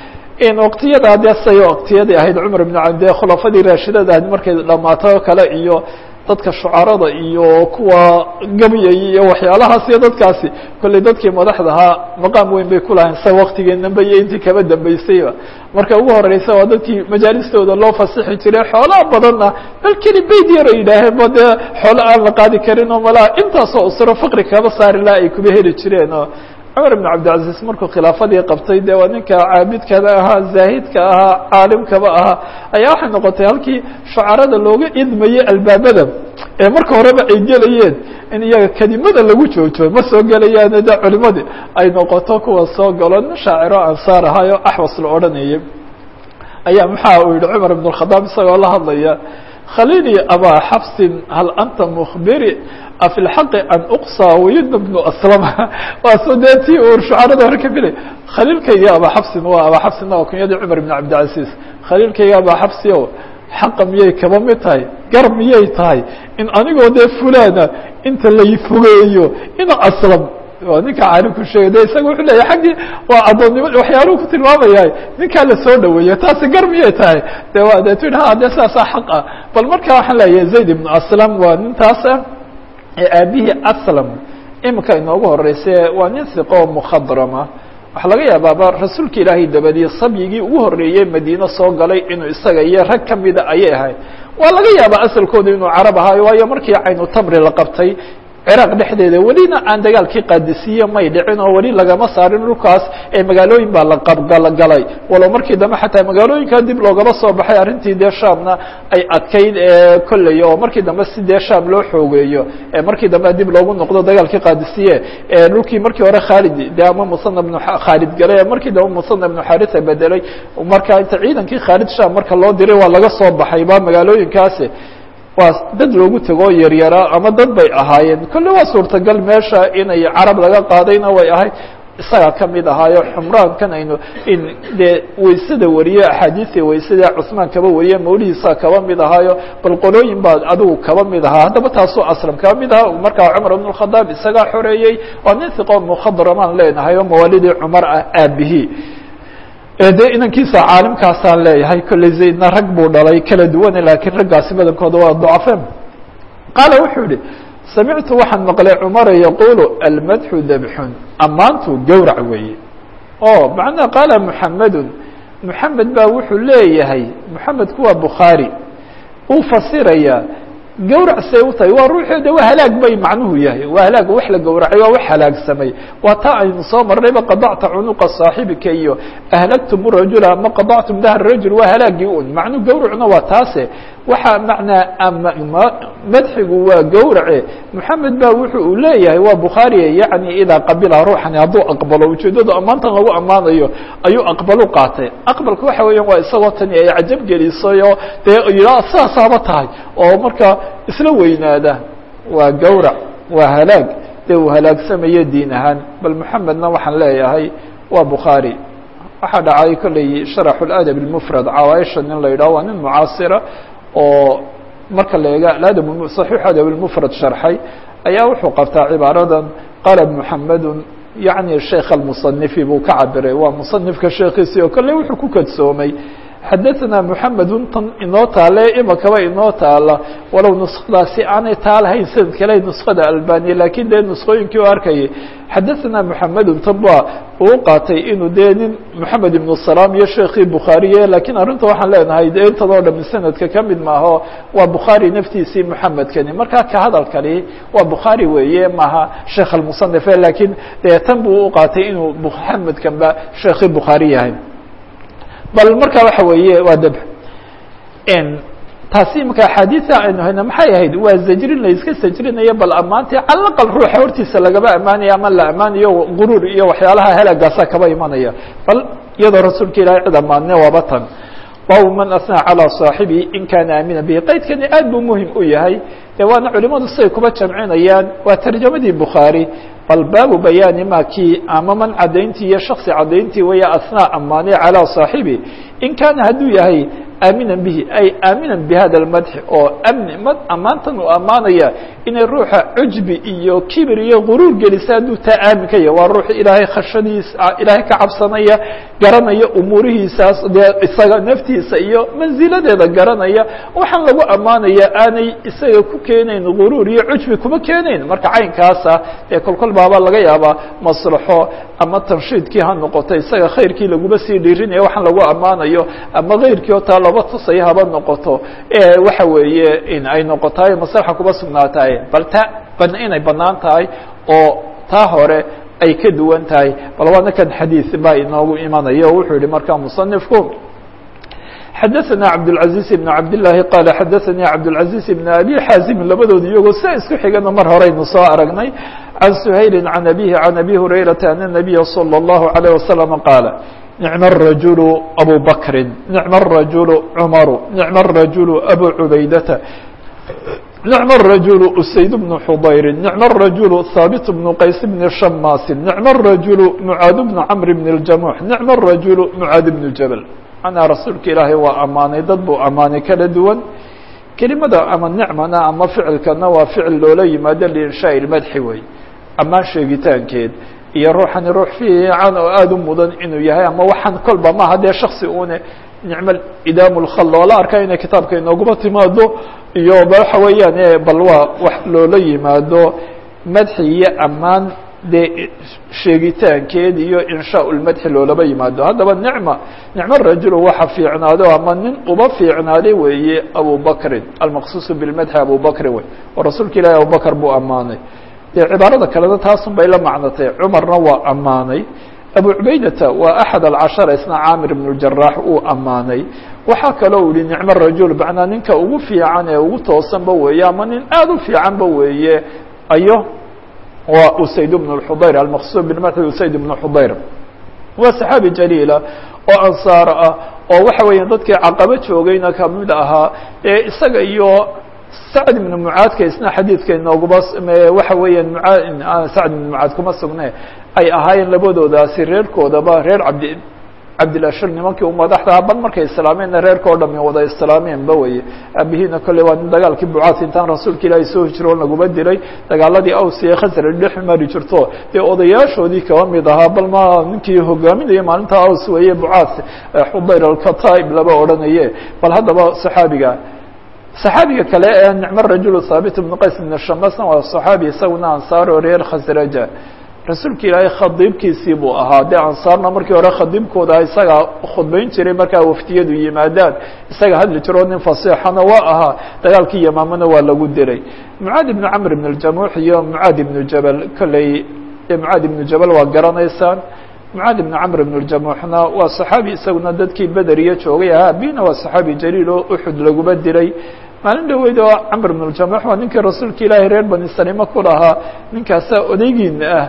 Speaker 1: in waqtiyada dee say waqtiyadii ahayd cumar ibn cabd dee khulafadii raashidada ahayd markay dhamaato oo kale iyo dadka shucarada iyo kuwa gabyay iyo waxyaalahaas iyo dadkaasi kolley dadkii madaxda ahaa maqaam weyn bay kulahayn sa waktigeenanba iyo intii kaba dambeysayba marka ugu horeysa waa dadkii majaalistooda loo fasixi jiray xoolaha badanna bal keli bayd yar ay yidhaaheen ba dee xoolo aan la qaadi karin oo malaha intaasoo usro faqri kaba saari laha ay kuba heli jireen oo cumar ibn cabdilcaziz markuu khilaafadii qabtay dee waa ninka caabidkada ahaa zaahidka ahaa caalimkaba ahaa ayaa waxay noqotay halkii shucarada looga idmayey albaabada ee marka horeba ay gelayeen in iyaga kelimada lagu joojo ma soo gelayaane de culimadii ay noqoto kuwa soo galo nin shaaciro ansaar ahaayo axwas la odhanayay ayaa maxaa uu yihi cumar ibn اkhadaab isagoo la hadlaya khalili abaa xafsin hal anta mukbiri afi lxaqi an uqsa wayudna bnu aslama waa so dee ti uu shucarada hore ka filay khaliilkayga abaa xafsin waa abaa xafsinna waa kunyadii cumar ibn cabdilcaziz khaliilkayga abaa xafsi o xaqa miyay kaba mid tahay gar miyay tahay in anigoo dee fulana inta lay fogeeyo ina aslam waa ninka caalimku sheegay de isaga wuxuu leeyahy xaggii waa addoonnimo waxyaaluhu ku tilmaamayahay ninkaa la soo dhaweeyo taasi gar miyay tahay de waa de tu ha de saasaa xaq ah bal marka waxaan leeyahay zayd ibnu aslam waa nintaasa ee aabihii aslam imika inoogu horeyse waa nin hiqo oo mukhadrama waxaa laga yaabaaba rasuulka ilaahay dabadii sabyigii ugu horreeyey madiine soo galay inuu isaga iyo rag kamida ayay ahayd waa laga yaabaa asalkooda inuu carab ahaayo waayo markii caynu tamri la qabtay ciraaq dhexdeeda welina aan dagaalkii qaadisiye may dhicin oo weli lagama saarin dhulkaas ee magaalooyin baa la qabgalgalay walow markii dambe xataa magaalooyinka dib loogaba soo baxay arrintii dee shaamna ay adkayd kolley oo markii dambe si dee shaam loo xoogeeyo markii dambe dib loogu noqdo dagaalkii qaadisiye dhulkii markii hore khaalid de ama musana bnu khaalid galay markii dambe musana bnu xarisa bedelay marka inta ciidankii khaalid shaam marka loo diray waa laga soo baxay ba magaalooyinkaasi waa dad loogu tegoo yaryaraa ama dad bay ahaayeen kolle waa suurtagal meesha inay carab laga qaadayna way ahayd isagaa ka mid ahaayo xumraankan aynu in dee waysada wariye axaadiistii waysada cusmaan kaba wariye mawlihiisaa kaba mid ahaayo bal qolooyin baa adigu kaba mid ahaa haddaba taasoo aslam kaba mid ahaa markaa cumar ibn khadaab isagaa xoreeyey waa nin hiqo mukhadramaan leenahay oo mawaalidii cumar ah aabihii dee inankiisa caalimkaasaan leeyahay kolley zaydna rag buu dhalay kala duwane laakiin raggaasi badankooda waa dacafeen qaala wuxuu yihi samictu waxaan maqlay cumara yaquulu almadxu dabxun ammaantu gowrac weeye o macnaa qaala muxamedun muxamed baa wuxuu leeyahay muxamedku waa bukhaari uu fasirayaa gawrac say u tahay waa ruuxeeda waa halaag bay macnuhu yahay waa halaag wax la gowracay waa wax halaagsamay waa taa aynu soo marnayba qadacta cunuqa saaxibika iyo ahlagtum rajula ama qadactum dahr rajul waa halaagii un macnuu gawracna waa taase waxaa macnaa madxigu waa gowrace moxamed ba wuxu uu leeyahay waa bukhaariye yacni idaa qabila ruuxani hadduu aqbalo ujeeddadu ammaantan lagu ammaanayo ayuu aqbalu qaatay aqbalka waxa weeyaan waa isagoo tani ay cajab gelisay oo dee yidhaa sidaasaaba tahay oo marka isla weynaada waa gowrac waa halaag dee uu halaagsamayo diin ahaan bal moxamedna waxaan leeyahay waa bukhaari waxaa dhacay kolley sharaxu ladab اlmufrad cawaaisha nin la yidhaho waa nin mucaasira oo marka la eega aadab صaxiix adab اlmufrad sharxay ayaa wuxuu qabtaa cibaaradan qala muxamedu yaعni sheikh almusanifi buu ka cabiray waa musanifka sheekiisii oo kolley wuxuu ku kadsoomay xadaثna mحamedun tan inoo taale imakaba inoo taala walow nuskadaasi aanay taalahayn sanad kale nuskada albaniya lakin dee nuskooyinkii u arkayay xadaثna mحamedun tan ba uu qaatay inuu dee nin mحamed ibn salam iyo sheekii bukhaariye lakiin arrinta waxaan leenahay de intan oo dham sanadka kamid maaho waa bukhaari naftiisii mحamedkani markaa ka hadalkani waa bukhaari weeye maaha sheekh almuصنife lakiin dee tan buu u qaatay inuu mحamedkan ba sheekii bukhaari yahay bal marka waxa weeye waa dab taasi imaka axaadiia aynu hayna maxay ahayd waa zajrin la iska sajrinayo bal ammaantii calaqal ruuxa hortiisa lagaba ammaanayo ama la ammaanayo guruur iyo waxyaalaha halaagaasa kaba imanaya bal iyadoo rasuulka ilahay cid ammaane waaba tan baabu man asnaa calىa صaaxibihi in kaana aamina bihi qaydkani aad buu muhim u yahay de waana culimadu siday kuba jamcinayaan waa tarjamadii bukhaari bal baabu bayaani ma kii ama man cadayntii iyo shaksi cadayntii weya asnaa ammaane calىa صaaxibi in kaana hadduu yahay aaminan bihi ay aaminan bihada اmadxi oo amni mad ammaantan uu ammaanaya inay ruuxa cujbi iyo kibir iyo guruur gelisa hadduu taa aamin ka yahay waa ruux ilaahay khashadiis ilaahay ka cabsanaya garanaya umuurihiisaas dee isaga naftiisa iyo manziladeeda garanaya waxaan lagu ammaanaya aanay isaga ku keenayn guruur iyo cujbi kuma keenayn marka caynkaasa ee kolkol baaba laga yaabaa maslaxo ama tanshiidkii ha noqoto isaga khayrkii laguma sii dhiirinaya waxaan lagu ammaanayo ama kayrkii oo taa laba tusaya haba noqoto waxa weeye in ay noqotaay maslaxa kuba sugnaatahay bal ta ban inay banaan tahay oo taa hore ay ka duwan tahay bal waana kan xadiis baa inoogu imanaya o wuxuu yihi markaa musanifku xadaثna cabdالعaزيز بن cabdاللahi qala xadaثani cabdالعaزيز بن abi xaazim labadooda iyagoo sia isku xigana mar horeynu soo aragnay can سhayli عan abihi عan abi hurayrata an النabiya slى الlahu عalيه waslم qaala نicm الرajuل abu bakri نicm الرajuل cmaru نicm الرajuل abu cubaydata نicm الرajuل usayd بن xudayri نicm الرajuل haaبت بن qays بn shamaasi نicm الرajuل mعaad بn cmr بn الjamuح نicm الرajuل mعaad بن jabل manaa rasuulka ilaahay waa ammaanay dad buu ammaanay kala duwan kelimada ama nicmana ama ficilkana waa ficil loola yimaado liinshaaء اmadxi wey ammaan sheegitaankeed iyo ruuxani ruux fiican oo aada u mudan inuu yahay ama waxaan kolba maaha dee shaksi une nicmo idaam lkhal loola arka inay kitaabka inooguma timaado iyo waxa weeyaan bal waa wax loola yimaado madxi iyo ammaan dee sheegitaankeed iyo inshaa lmadxi loolaba yimaado haddaba nicma nicmo rajulu waxa fiicnaado ama nin uba fiicnaaday weeye abu bakrin almaqsuusu bilmadxi abu bakrin wey oo rasuulka ilahi abubakr buu ammaanay dee cibaarada kalena taasun bay la macnatay cumarna waa ammaanay abu cubaydata waa axad alcashara isna caamir ibn اjaraax uu ammaanay waxaa kaloo yihi nicmo rajul macnaa ninka ugu fiican ee ugu toosanba weeye ama nin aada u fiicanba weeye ayo waa usayd bn xudayr almaqsuud bilmadxi usayd ibn xudayr waa saxaabi jaliila oo ansaar ah oo waxa weeya dadkii caqabo joogayna kamid ahaa ee isaga iyo sacd ibnu mucaadka isna xadiidka inooguba waxa weeyaan muaa sacd ibnu mucaad kuma sugne ay ahaayeen labadoodaasi reerkoodaba reer cabdi cabdilashir nimankii u madaxda bal markay islaameenna reerka o dhami wada islaameenba weye aabihiina kolley waa nin dagaalkii bucaad intaan rasuulka ilaahay soo hijroon laguma dilay dagaaladii aws iyo khasraj dhex mari jirto dee odayaashoodii kaba mid ahaa bal ma ninkii hogaaminaya maalinta aws weeye bucaad xudayr alkataib laba odhanaye bal haddaba saxaabiga saxaabiga kale ee nicmo rajulu thaabit ibnu qays ibn shamasna waa saxaabi isaguna ansaar oo reer khasraja rasuulka ilaahay khadiibkiisii buu ahaa dee ansaarna markii hore khadiibkooda isagaa khudbayn jiray markaa waftiyadu yimaadaan isaga hadli jiro nin fasiixana waa ahaa dagaalkii yamaamana waa lagu dilay mucaad ibnu camr ibn اljamuux iyo mucaad ibnu jabal kolley mucaad ibnu jabal waa garanaysaan mucaad ibnu camr ibn اljamuuxna waa saxaabi isaguna dadkii bederiya joogay ahaa abina waa saxaabi jaliil oo uxud laguma dilay maalin dhaweyd oo camr ibn اljamuux waa ninkii rasuulka ilaahay reer bani salima ku lahaa ninkaasaa odaygiina ah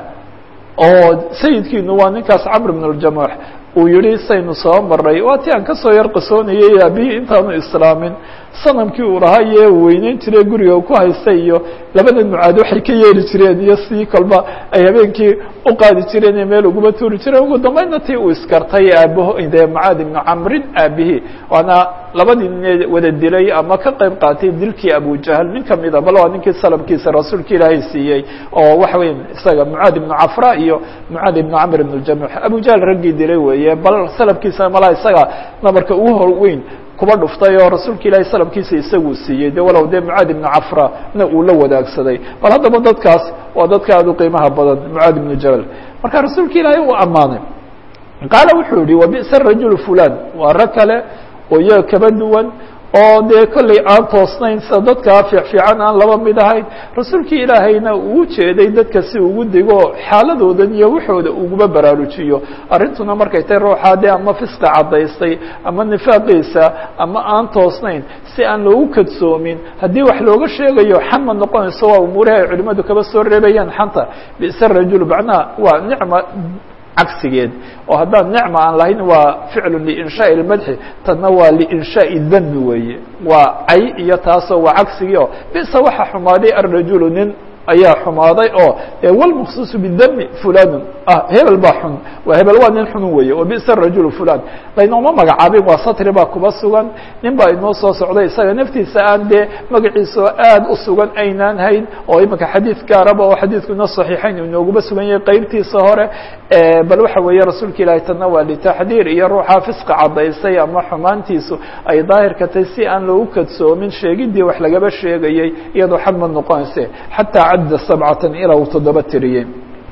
Speaker 1: oo sayidkiinu waa ninkaas camr ibn اljamuux uu yihi saynu soo maray waa ti aan kasoo yar qisoonayay aabihii intaanu islaamin sanamkii uu lahaa iyo weyneyn jiray guriga ku haystay iyo labada mucaad waxay ka yeeli jireen iyo si kolba ay habeenkii u qaadi jireen ee meel uguma tuuri jireen ugu dambeydna tii uu iskartay aabaho dee mucaad ibnu camrin aabihii waana labadii nin wada dilay ama ka qayb qaatay dilkii abujahal nin kamida bal waa ninkii salabkiisa rasuulka ilaahay siiyey oo waxa weya isaga mucaad ibnu cafra iyo mucaad ibnu camr ibn jamuux abujahal raggii dilay weeye bal salabkiisa malaa isaga nabarka ugu hor weyn kuba dhuftay oo rasuulka ilaahay salabkiisa isaguu siiyey de walow dee mucaad ibnu cafra na uu la wadaagsaday bal haddaba dadkaas waa dadka aad u qiimaha badan mucaad ibnu jabal marka rasuulka ilaahay uu ammaanay qaala wuxuu yihi wabi'sa rajul fulan waa rag kale oo iyaga kaba duwan oo dee kolley aan toosnayn sida dadkaa fiicfiican aan laba mid ahayn rasuulkii ilaahayna uu jeeday dadka si ugu digo xaaladoodan iyo waxooda uguba baraarujiyo arrintuna markay tahay ruuxaa dee ama fisqa caddaystay ama nifaaqiisa ama aan toosnayn si aan loogu kadsoomin haddii wax looga sheegayo xan ma noqonayso waa umuurihi ay culimadu kaba soo reebayaan xanta bisa rajul macnaha waa nicma cagsigeed oo haddaan nicma aan lahayn waa ficlu liinshaai اlmadxi tanna waa liinshaai dami weeye waa cay iyo taasoo waa cagsigii oo bisa waxa xumaaday arajulu nin ayaa xumaaday oo wlmksuuص bidami fulanu ah hebel baa xun waa hebel waa nin xunun weeye wabisa rajul fulan laynooma magacaabin waa satri baa kuba sugan nin baa inoo soo socday isaga naftiisa aan dee magaciisa oo aad u sugan aynaan hayn oo imika xadiid gaaraba oo xadiidku ina صaxiixayn inooguba sugan yahay qeybtiisa hore bal waxa weeye rasuulka ilaahi tana waa litaxdiir iyo ruuxa fisqa cadaysay ama xumaantiisu ay daahirka tahay si aan loogu kadsoomin sheegidii wax lagaba sheegayay iyadoo xad ma noqonayse xataa cadda sabcatan ilaa uu toddoba tiriyey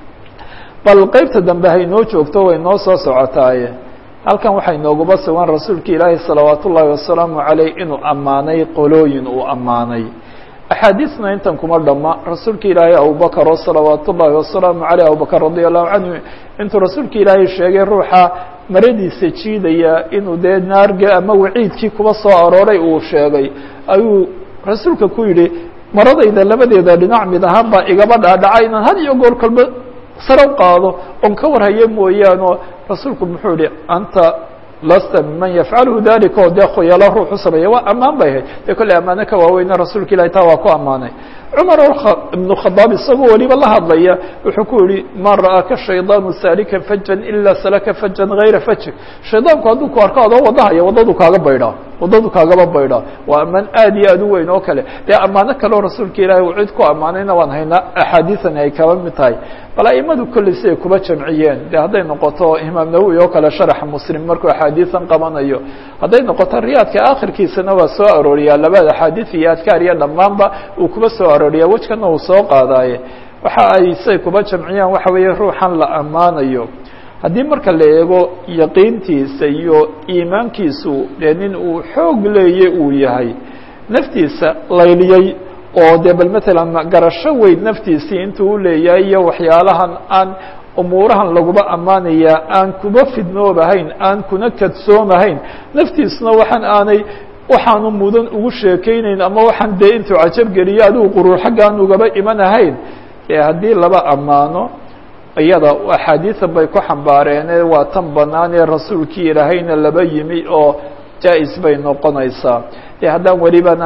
Speaker 1: bal qeybta dambe haynoo joogto way noo soo socotaaye halkan waxay nooguba sugan rasuulka ilaahi salawaat ullaahi wasalaamu caleyh inuu ammaanay qolooyin uu ammaanay axaadiisna intan kuma dhama rasuulka ilaahay abubakar oo salawaat ullaahi wasalaamu caleyh abubakar radia allahu canhu intuu rasuulka ilaahay sheegay ruuxa maradiisa jiidaya inuu dee naarga ama waciidkii kuba soo arooray uu sheegay ayuu rasuulka ku yidhi maradayda labadeeda dhinac mid ahaan baa igaba dhaadhaca inaan had iyo goor kalba sare u qaado oon ka warhayo mooyaane rasuulku muxuu yihi anta lasta miman yafcalu dalika oo dee khoyalo ruux u sameeya waa ammaan bay ahayd dee kolley ammaano ka waaweyna rasuulka ilahi taa waa ku ammaanay cumar ibnu khadaab isagoo weliba la hadlaya wuxuu ku yihi ma ra'aaka shaydaanu saalika fajan ilaa salaka fajan gayra fajik shaydaanku hadduu ku arko adoo wadahaya waddadu kaaga baydhaa waddadu kaagaba baydhaa waa ammaan aad iyo aad u weyn oo kale dee ammaano kaleo rasuulka ilaahi uu cid ku ammaanayna waan haynaa axaadiisan ay kaba mid tahay bal aimadu kolley siday kuba jamciyeen de hadday noqoto imaam nawowi oo kale sharaxa muslim markuu axaadiisan qabanayo hadday noqoto riyaadka akhirkiisana waa soo arooriyaa labada axaadiis iyo adkaar iyo dhammaanba uu kuba soo arooriyaa wejkana uu soo qaadaaye waxa ay siday kuba jamciyaan waxa weeye ruuxan la ammaanayo haddii marka la eego yaqiintiisa iyo iimaankiisu dee nin uu xoog leeye uu yahay naftiisa layliyey oo dee bal matalan garasho weyn naftiisii intuu u leeyahay iyo waxyaalahan aan umuurahan laguba ammaanayaa aan kuba fidnoobahayn aan kuna kadsoomahayn naftiisuna waxaan aanay waxaanu mudan ugu sheekeynayn ama waxaan dee intuu cajab geliyo adigu quruur xaggaan ugaba imanahayn ee haddii laba ammaano iyada axaadiisan bay ku xambaareene waa tan bannaan ee rasuulkii ilaahayna laba yimi oo jaa-is bay noqonaysaa dee haddaan welibana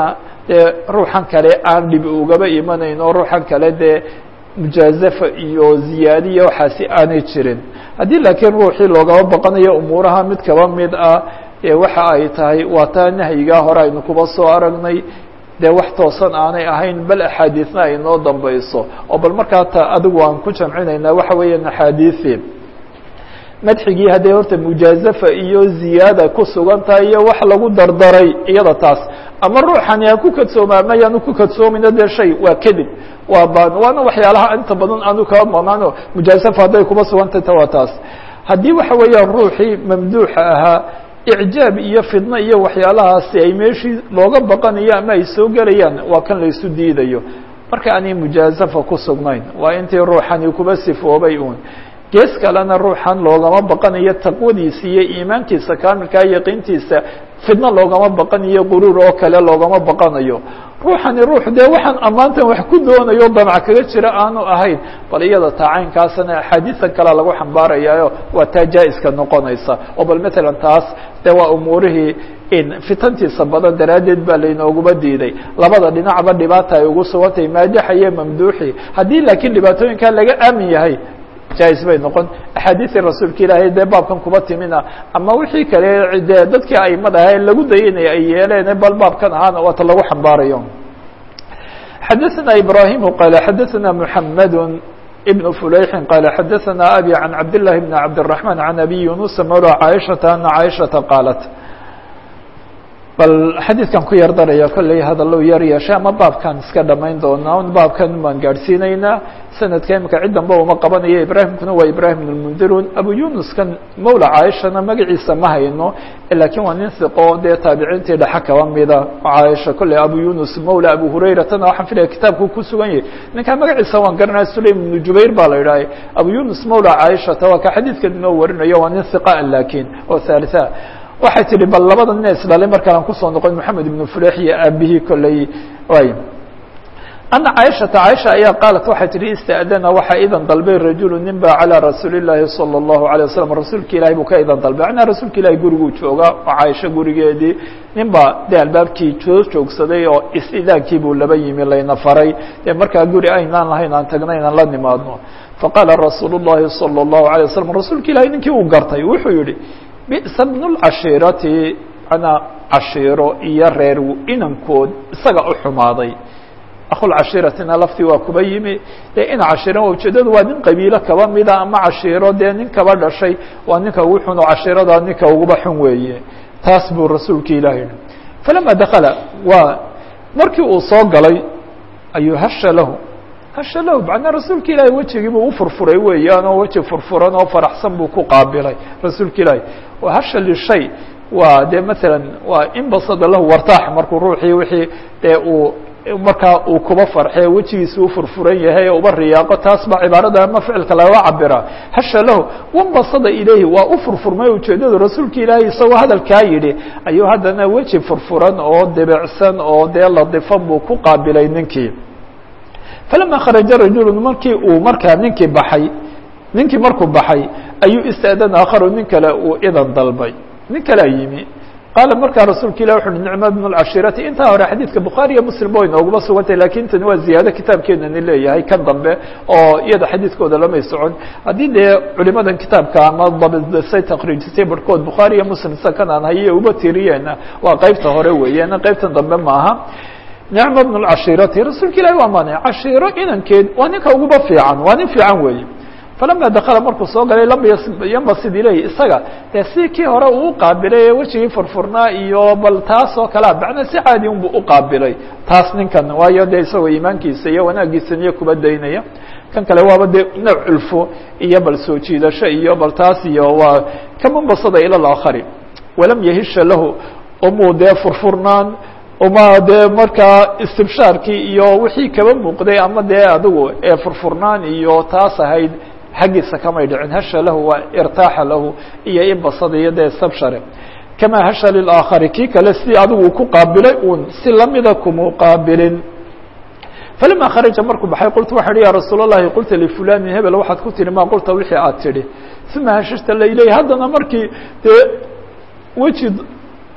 Speaker 1: dee ruuxan kale aan dhibi ugaba imanayn oo ruuxan kale dee mujaazafa iyo ziyaadiya waxaasi aanay jirin haddii laakiin ruuxii loogama baqanayo umuuraha mid kaba mid ah ee waxa ay tahay waa taa nahyigaa hore aynu kuba soo aragnay dee wax toosan aanay ahayn bal axaadiisna ay noo dambayso oo bal markaa ta adigu aan ku jamcinaynaa waxa weeyaan axaadiisi madxigii hadday horta mujaazafa iyo ziyaada ku sugan tahay iyo wax lagu dardaray iyada taas ama ruuxani ha ku kadsoomaa mayaanu ku kadsoomayno dee shay waa kadib waa ban waana waxyaalaha inta badan aanu kaba maqnaano mujaazafa hadday kuba sugantay ta waa taas haddii waxa weeyaan ruuxii mamduuxa ahaa icjaab iyo fidno iyo waxyaalahaasi ay meeshii looga baqanayo ama ay soo gelayaan waa kan laysu diidayo marka aanay mujaazafa ku sugnayn waa intii ruuxani kuba sifoobay uun gees kalena ruuxan loogama baqanayo taqwadiisa iyo iimaankiisa kaamilkaa yaqiintiisa fidno loogama baqanayo quruur oo kale loogama baqanayo ruuxani ruux dee waxaan ammaantan wax ku doonayo damc kaga jira aanu ahayn bal iyada taacaynkaasna axaadiisan kalea lagu xambaarayaayo waa taa jaa-iska noqonaysa oo bal matalan taas de waa umuurihii in fitantiisa badan daraaddeed baa laynooguba diiday labada dhinacba dhibaata ay ugu sugantahay maadaxa iyo mamduuxi haddii laakiin dhibaatooyinkaa laga aamin yahay jais bay noqon axaadiisii rasuulka ilaahay dee baabkan kuba timina ama wixii kale dee dadkii aimada ahae lagu dayanaya ay yeeleen bal baabkan ahaana waata lagu xambaarayo xadaثna ibrahim qal xadaثna mحamed بن فulayxi qal xadaثna abي عan cabd للahi بn cabdالرحمن عan abi yunusa mawlى caiشhaةa ana caiشhaةa qaalat bal xadiidkan ku yar daraya kolley hadallow yar yeeshay ama baabkan iska dhamayn doonaa baabkan baan gaadhsiinaynaa sanadka imika cid damba uma qabanayo ibraahimkuna waa ibrahim bn mundirun abu yunuskan mawla caaishana magaciisa ma hayno lakiin waa nin hiqo dee taabiciintii dhexe kaba mida caaisha kolley abu yunus mawla abu hurayratana waxaan filaya kitaabku ku sugan yahay ninkaa magaciisa waan garanaya sulaym ibnu jubayr baa la idhahay abu yunus mawla caaishata waa ka xadiidkan inoo warinayo waa nin hiqa lakiin oo thalitha waxay tihi bal labada nin isdhalay markaan kusoo noqon moxamed ibnu fulex iyo aabihii kolley y ana caaishata caaisha ayaa qaalat waxay tihi ista'dana waxaa idan dalbay rajulu nin ba calىa rasuuli llaahi salى اllahu alيه wasalam rasuulka ilahi buu ka idan dalbay macnaa rasuulka ilahi guriguu joogaa oo caaisho gurigeedii nin ba dee albaabkii soo joogsaday oo is-idaankii buu laba yimi layna faray dee markaa guri aynaan lahayn aan tagna inaan la nimaadno faqaala rasuul الlahi salى الlahu alيه wasalam rasuulka ilahi ninkii uu gartay wuxuu yihi bisa bnu lcashiirati manaa cashiiro iyo reer inankood isaga u xumaaday akhulcashiiratina laftii waa kuba yimi dee ina cashiira ujeedadu waa nin qabiilo kaba mida ama cashiiro dee nin kaba dhashay waa ninka ugu xun oo cashiirada ninka uguba xun weeye taas buu rasuulka ilahi yihi falama dakala waa markii uu soo galay ayuu hasha lahu hasha lahu macnaa rasuulka ilaahi wejigii buu ufurfuray weeyaan oo weji furfuran oo faraxsan buu ku qaabilay rasuulka ilaahi hasha lishay waa dee masalan waa inbasada lahu wartaax markuu ruuxii wixii dee uu markaa uu kuba farxee wejigiisa u furfuran yahay uba riyaaqo taas baa cibaarada ama ficilka laga cabira hasha lahu wanbasada ilayhi waa u furfurmay ujeedadu rasuulka ilaahay isagoo hadalkaa yidhi ayuu haddana weji furfuran oo debecsan oo dee ladifan buu ku qaabilay ninkii falama kharaja rajulu markii uu markaa ninkii baxay ninkii markuu baxay ayuu ista'dana akharu nin kale uu idan dalbay nin kalea yimi qaala markaa rasuulka ilah wuxu uhi nicma bnu lcashiirati intaa hore xadiidka bukhaari iyo muslim ba inooguma sugantay lakin tani waa ziyaado kitaabkeenani leeyahay kan dambe oo iyada xadiidkooda lamay socon haddii dee culimadan kitaabka ama dabisay takriijisay barhkood bukhaari iyo muslim sida kan aan haye uba tiriyeena waa qeybta hore weeyaan qeybtan dambe maaha nicma bnu lcashiirati rasuulka ilahi waa maanay cashiiro inankeed waa ninka uguba fiican waa nin fiican weeye falama dakala markuu soo galay lam yambasid ilayhi isaga dee si kii hore uu uqaabilay ee wejigii furfurnaa iyo bal taas oo kalea macnaa si caadi unbu uqaabilay taas ninkan waayo dee isagoo iimaankiisa iyo wanaagiisa niyo kuba daynaya kan kale waaba dee nooc culfo iyo bal soo jiidasho iyo bal taas iyo waa kamanbasada ila laakhari walam yahisha lahu umuu dee furfurnaan uma dee markaa istibshaarkii iyo wixii kaba muuqday ama dee adigu ee furfurnaan iyo taas ahayd xaggiisa kamay dhicin hasha lahu waa irtaaxa lahu iyo inbasada iyo dee istabshare kamaa hasha lilaakhari kii kale si adigu ku qaabilay uun si lamida kumu qaabilin falama kharaja markuu baxay qultu waxaa hi ya rasuul اllahi qulta lifulanin hebel waxaad ku tihi ma qulta wixii aad tidhi uma hashashta lailey haddana markii dee weji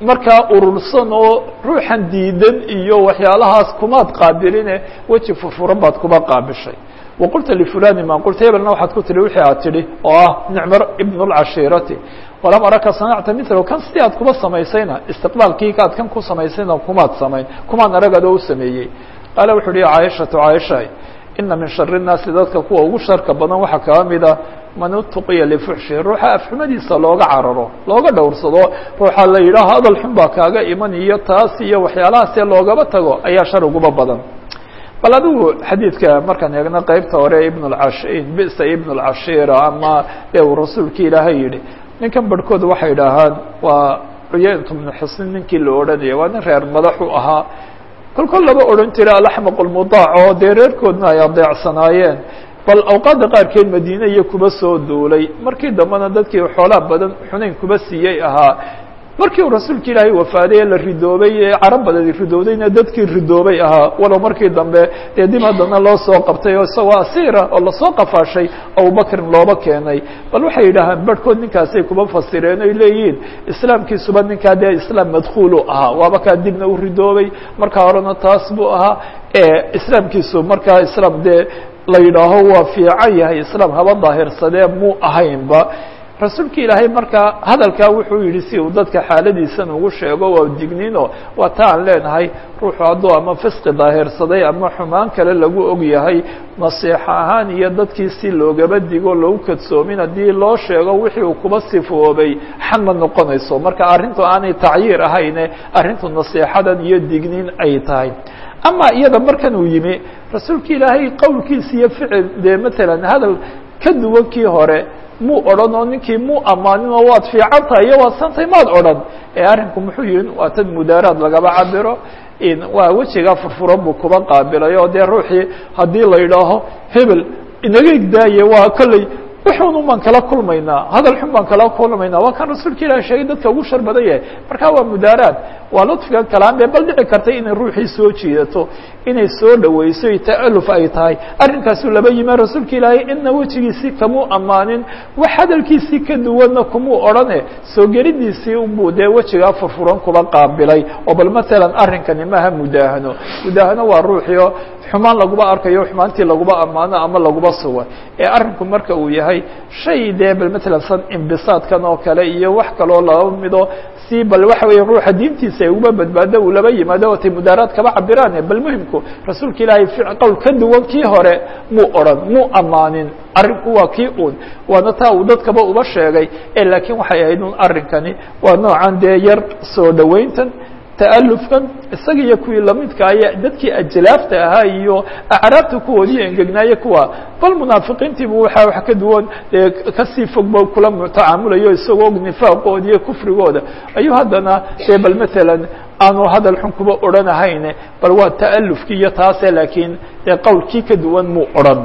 Speaker 1: markaa urursan oo ruuxan diidan iyo waxyaalahaas kumaad qaabiline weji furfuran baad kuba qaabishay waqulta lifulani ma qulta hebelna waxaad ku tihi wixii aad tidhi oo ah nicmo ibn اlcashiirati walam araka sanacta mila kan sidii aad kuba samaysayna istiqbaalkii aad kan ku samaysayna kumaad samayn kumaan aragad oo u sameeyey qaala wuxu uhi caaishatu caaisha ina min shari الnaasi dadka kuwa ugu sharka badan waxaa kaba mida man utuqiya lifuxshi ruuxa afxumadiisa looga cararo looga dhowrsado ruuxa la yidhaah hadal xun baa kaaga iman iyo taas iyo waxyaalahaasee loogaba tago ayaa shar uguba badan bal adigu xadiidka markaan eegno qeybta hore ibn اcash bisa ibn اlcashiira ama de uu rasuulki ilaahay yihi ninkan barhkood waxay idhaahaan waa cuyaynt bnu xusnin ninkii la odhanaya waa nin reer madaxu ahaa kol kol laba odhan jira alaxmaq lmudaac oo dee reerkoodna ay adeecsanaayeen bal awqaadda qaarkeed madiine iyo kuba soo duulay markii dambena dadkii xoolaa badan xunayn kuba siiyey ahaa markii uu rasuulka ilaahay wafaaday ee la ridoobay ee carab badadi ridoodayna dadkii ridoobay ahaa walow markii dambe dee dib haddana loo soo qabtay oo isagoo asiira oo lasoo qafaashay abubakrin looba keenay bal waxay yidhaahaan barhkood ninkaasay kuba fasireen oy leeyihiin islaamkiisuba ninkaa dee islaam madkuulu ahaa waaba kaa dibna u ridoobay markaa horena taas buu ahaa islaamkiisu markaa islaam dee la yidhaaho waa fiican yahay islaam haba daahirsadee muu ahaynba rasuulka ilaahay markaa hadalkaa wuxuu yihi si uu dadka xaaladiisan ugu sheego waa digniino waa ta aan leenahay ruuxu hadduu ama fisqi daahirsaday ama xumaan kale lagu og yahay nasiixo ahaan iyo dadkii si loogaba digo loogu kadsoomin haddii loo sheego wixii uu kuba sifoobay xan ma noqonayso marka arrintu aanay tacyiir ahayne arrintu nasiixadan iyo digniin ay tahay ama iyada markan uu yimi rasuulka ilaahay qowlkiisa iyo ficil dee matalan hadal ka duwan kii hore muu odhan oo ninkii muu ammaanin oo waad fiican tahay iyo waad santay maad odhan ee arrinku muxuu yihin waa tan mudaaraad lagaba cabiro waa wejigaa furfuran buu kuba qaabilay oo dee ruuxii haddii la yidhaaho hebel inaga igdaaye waa kolley wuxuun baan kala kulmaynaa hadal xun baan kala kulmaynaa waa kan rasuulka ilahi sheegay dadka ugu shar badan yahay marka waa mudaaraad waa ludfiga kalaambe bal dhici kartay inay ruuxii soo jiidato inay soo dhaweyso ta'aluf ay tahay arrinkaasuu laba yima rasuulka ilaahay ina wejigiisii kamuu ammaanin wax hadalkiisii ka duwanna kumuu odhane soo gelidiisii unbuu dee wejigaa furfuran kuba qaabilay oo bal matalan arrinkani maaha mudaahano mudaahano waa ruuxio xumaan laguba arkayo xumaantii laguba ammaano ama laguba sugo ee arrinku marka uu yahay shay dee bal matalan san imbisaadkan oo kale iyo wax kaloo laba mido si bal waxa weya ruuxa diintiisa ay uba badbaado uu laba yimaado watay mudaaraad kaba cabiraan bal muhimku rasuulka ilaahay qowl ka duwan kii hore muu odhan muu ammaanin arrinku waa kii un waana taa uu dadkaba uba sheegay e laakiin waxay ahayd un arrinkani waa noocan dee yar soo dhawayntan ta'alufkan isaga iyo kuwii lamidka aya dadkii ajlaafta ahaa iyo acraabta kuwoodii engegnaaye kuwa bal munaafiqiintiibu waxa wax ka duwan dee kasii fogba kula tacaamulayo isagoo og nifaaqooda iyo kufrigooda ayuu haddana dee bal matalan aanu hadal xun kuba odhanahayne bal waa ta'alufkii iyo taase laakiin dee qowlkii ka duwan muu odhan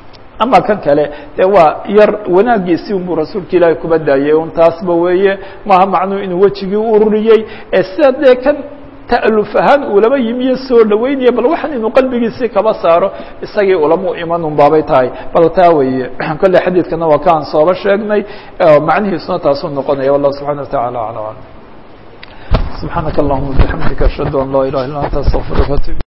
Speaker 1: ama kan kale de waa yar wanaagiisii unbuu rasuulka ilaahay kuba daayay un taasba weeye maaha macnuu inuu wejigii u ururiyey ee sida dee kan ta'aluf ahaan uu laba yimiyo soo dhaweynaya bal waxan inuu qalbigiisii kaba saaro isagii ulama iman un baabay tahay bal taa weeye kolle xadiidkana waa kaan sooba sheegnay macnihiisuna taasuu noqonaya wallah subxana wataعala alى alam subxaanaka allahuma bixamdika ashhadu an laa ilaha illa anta astaqfiruka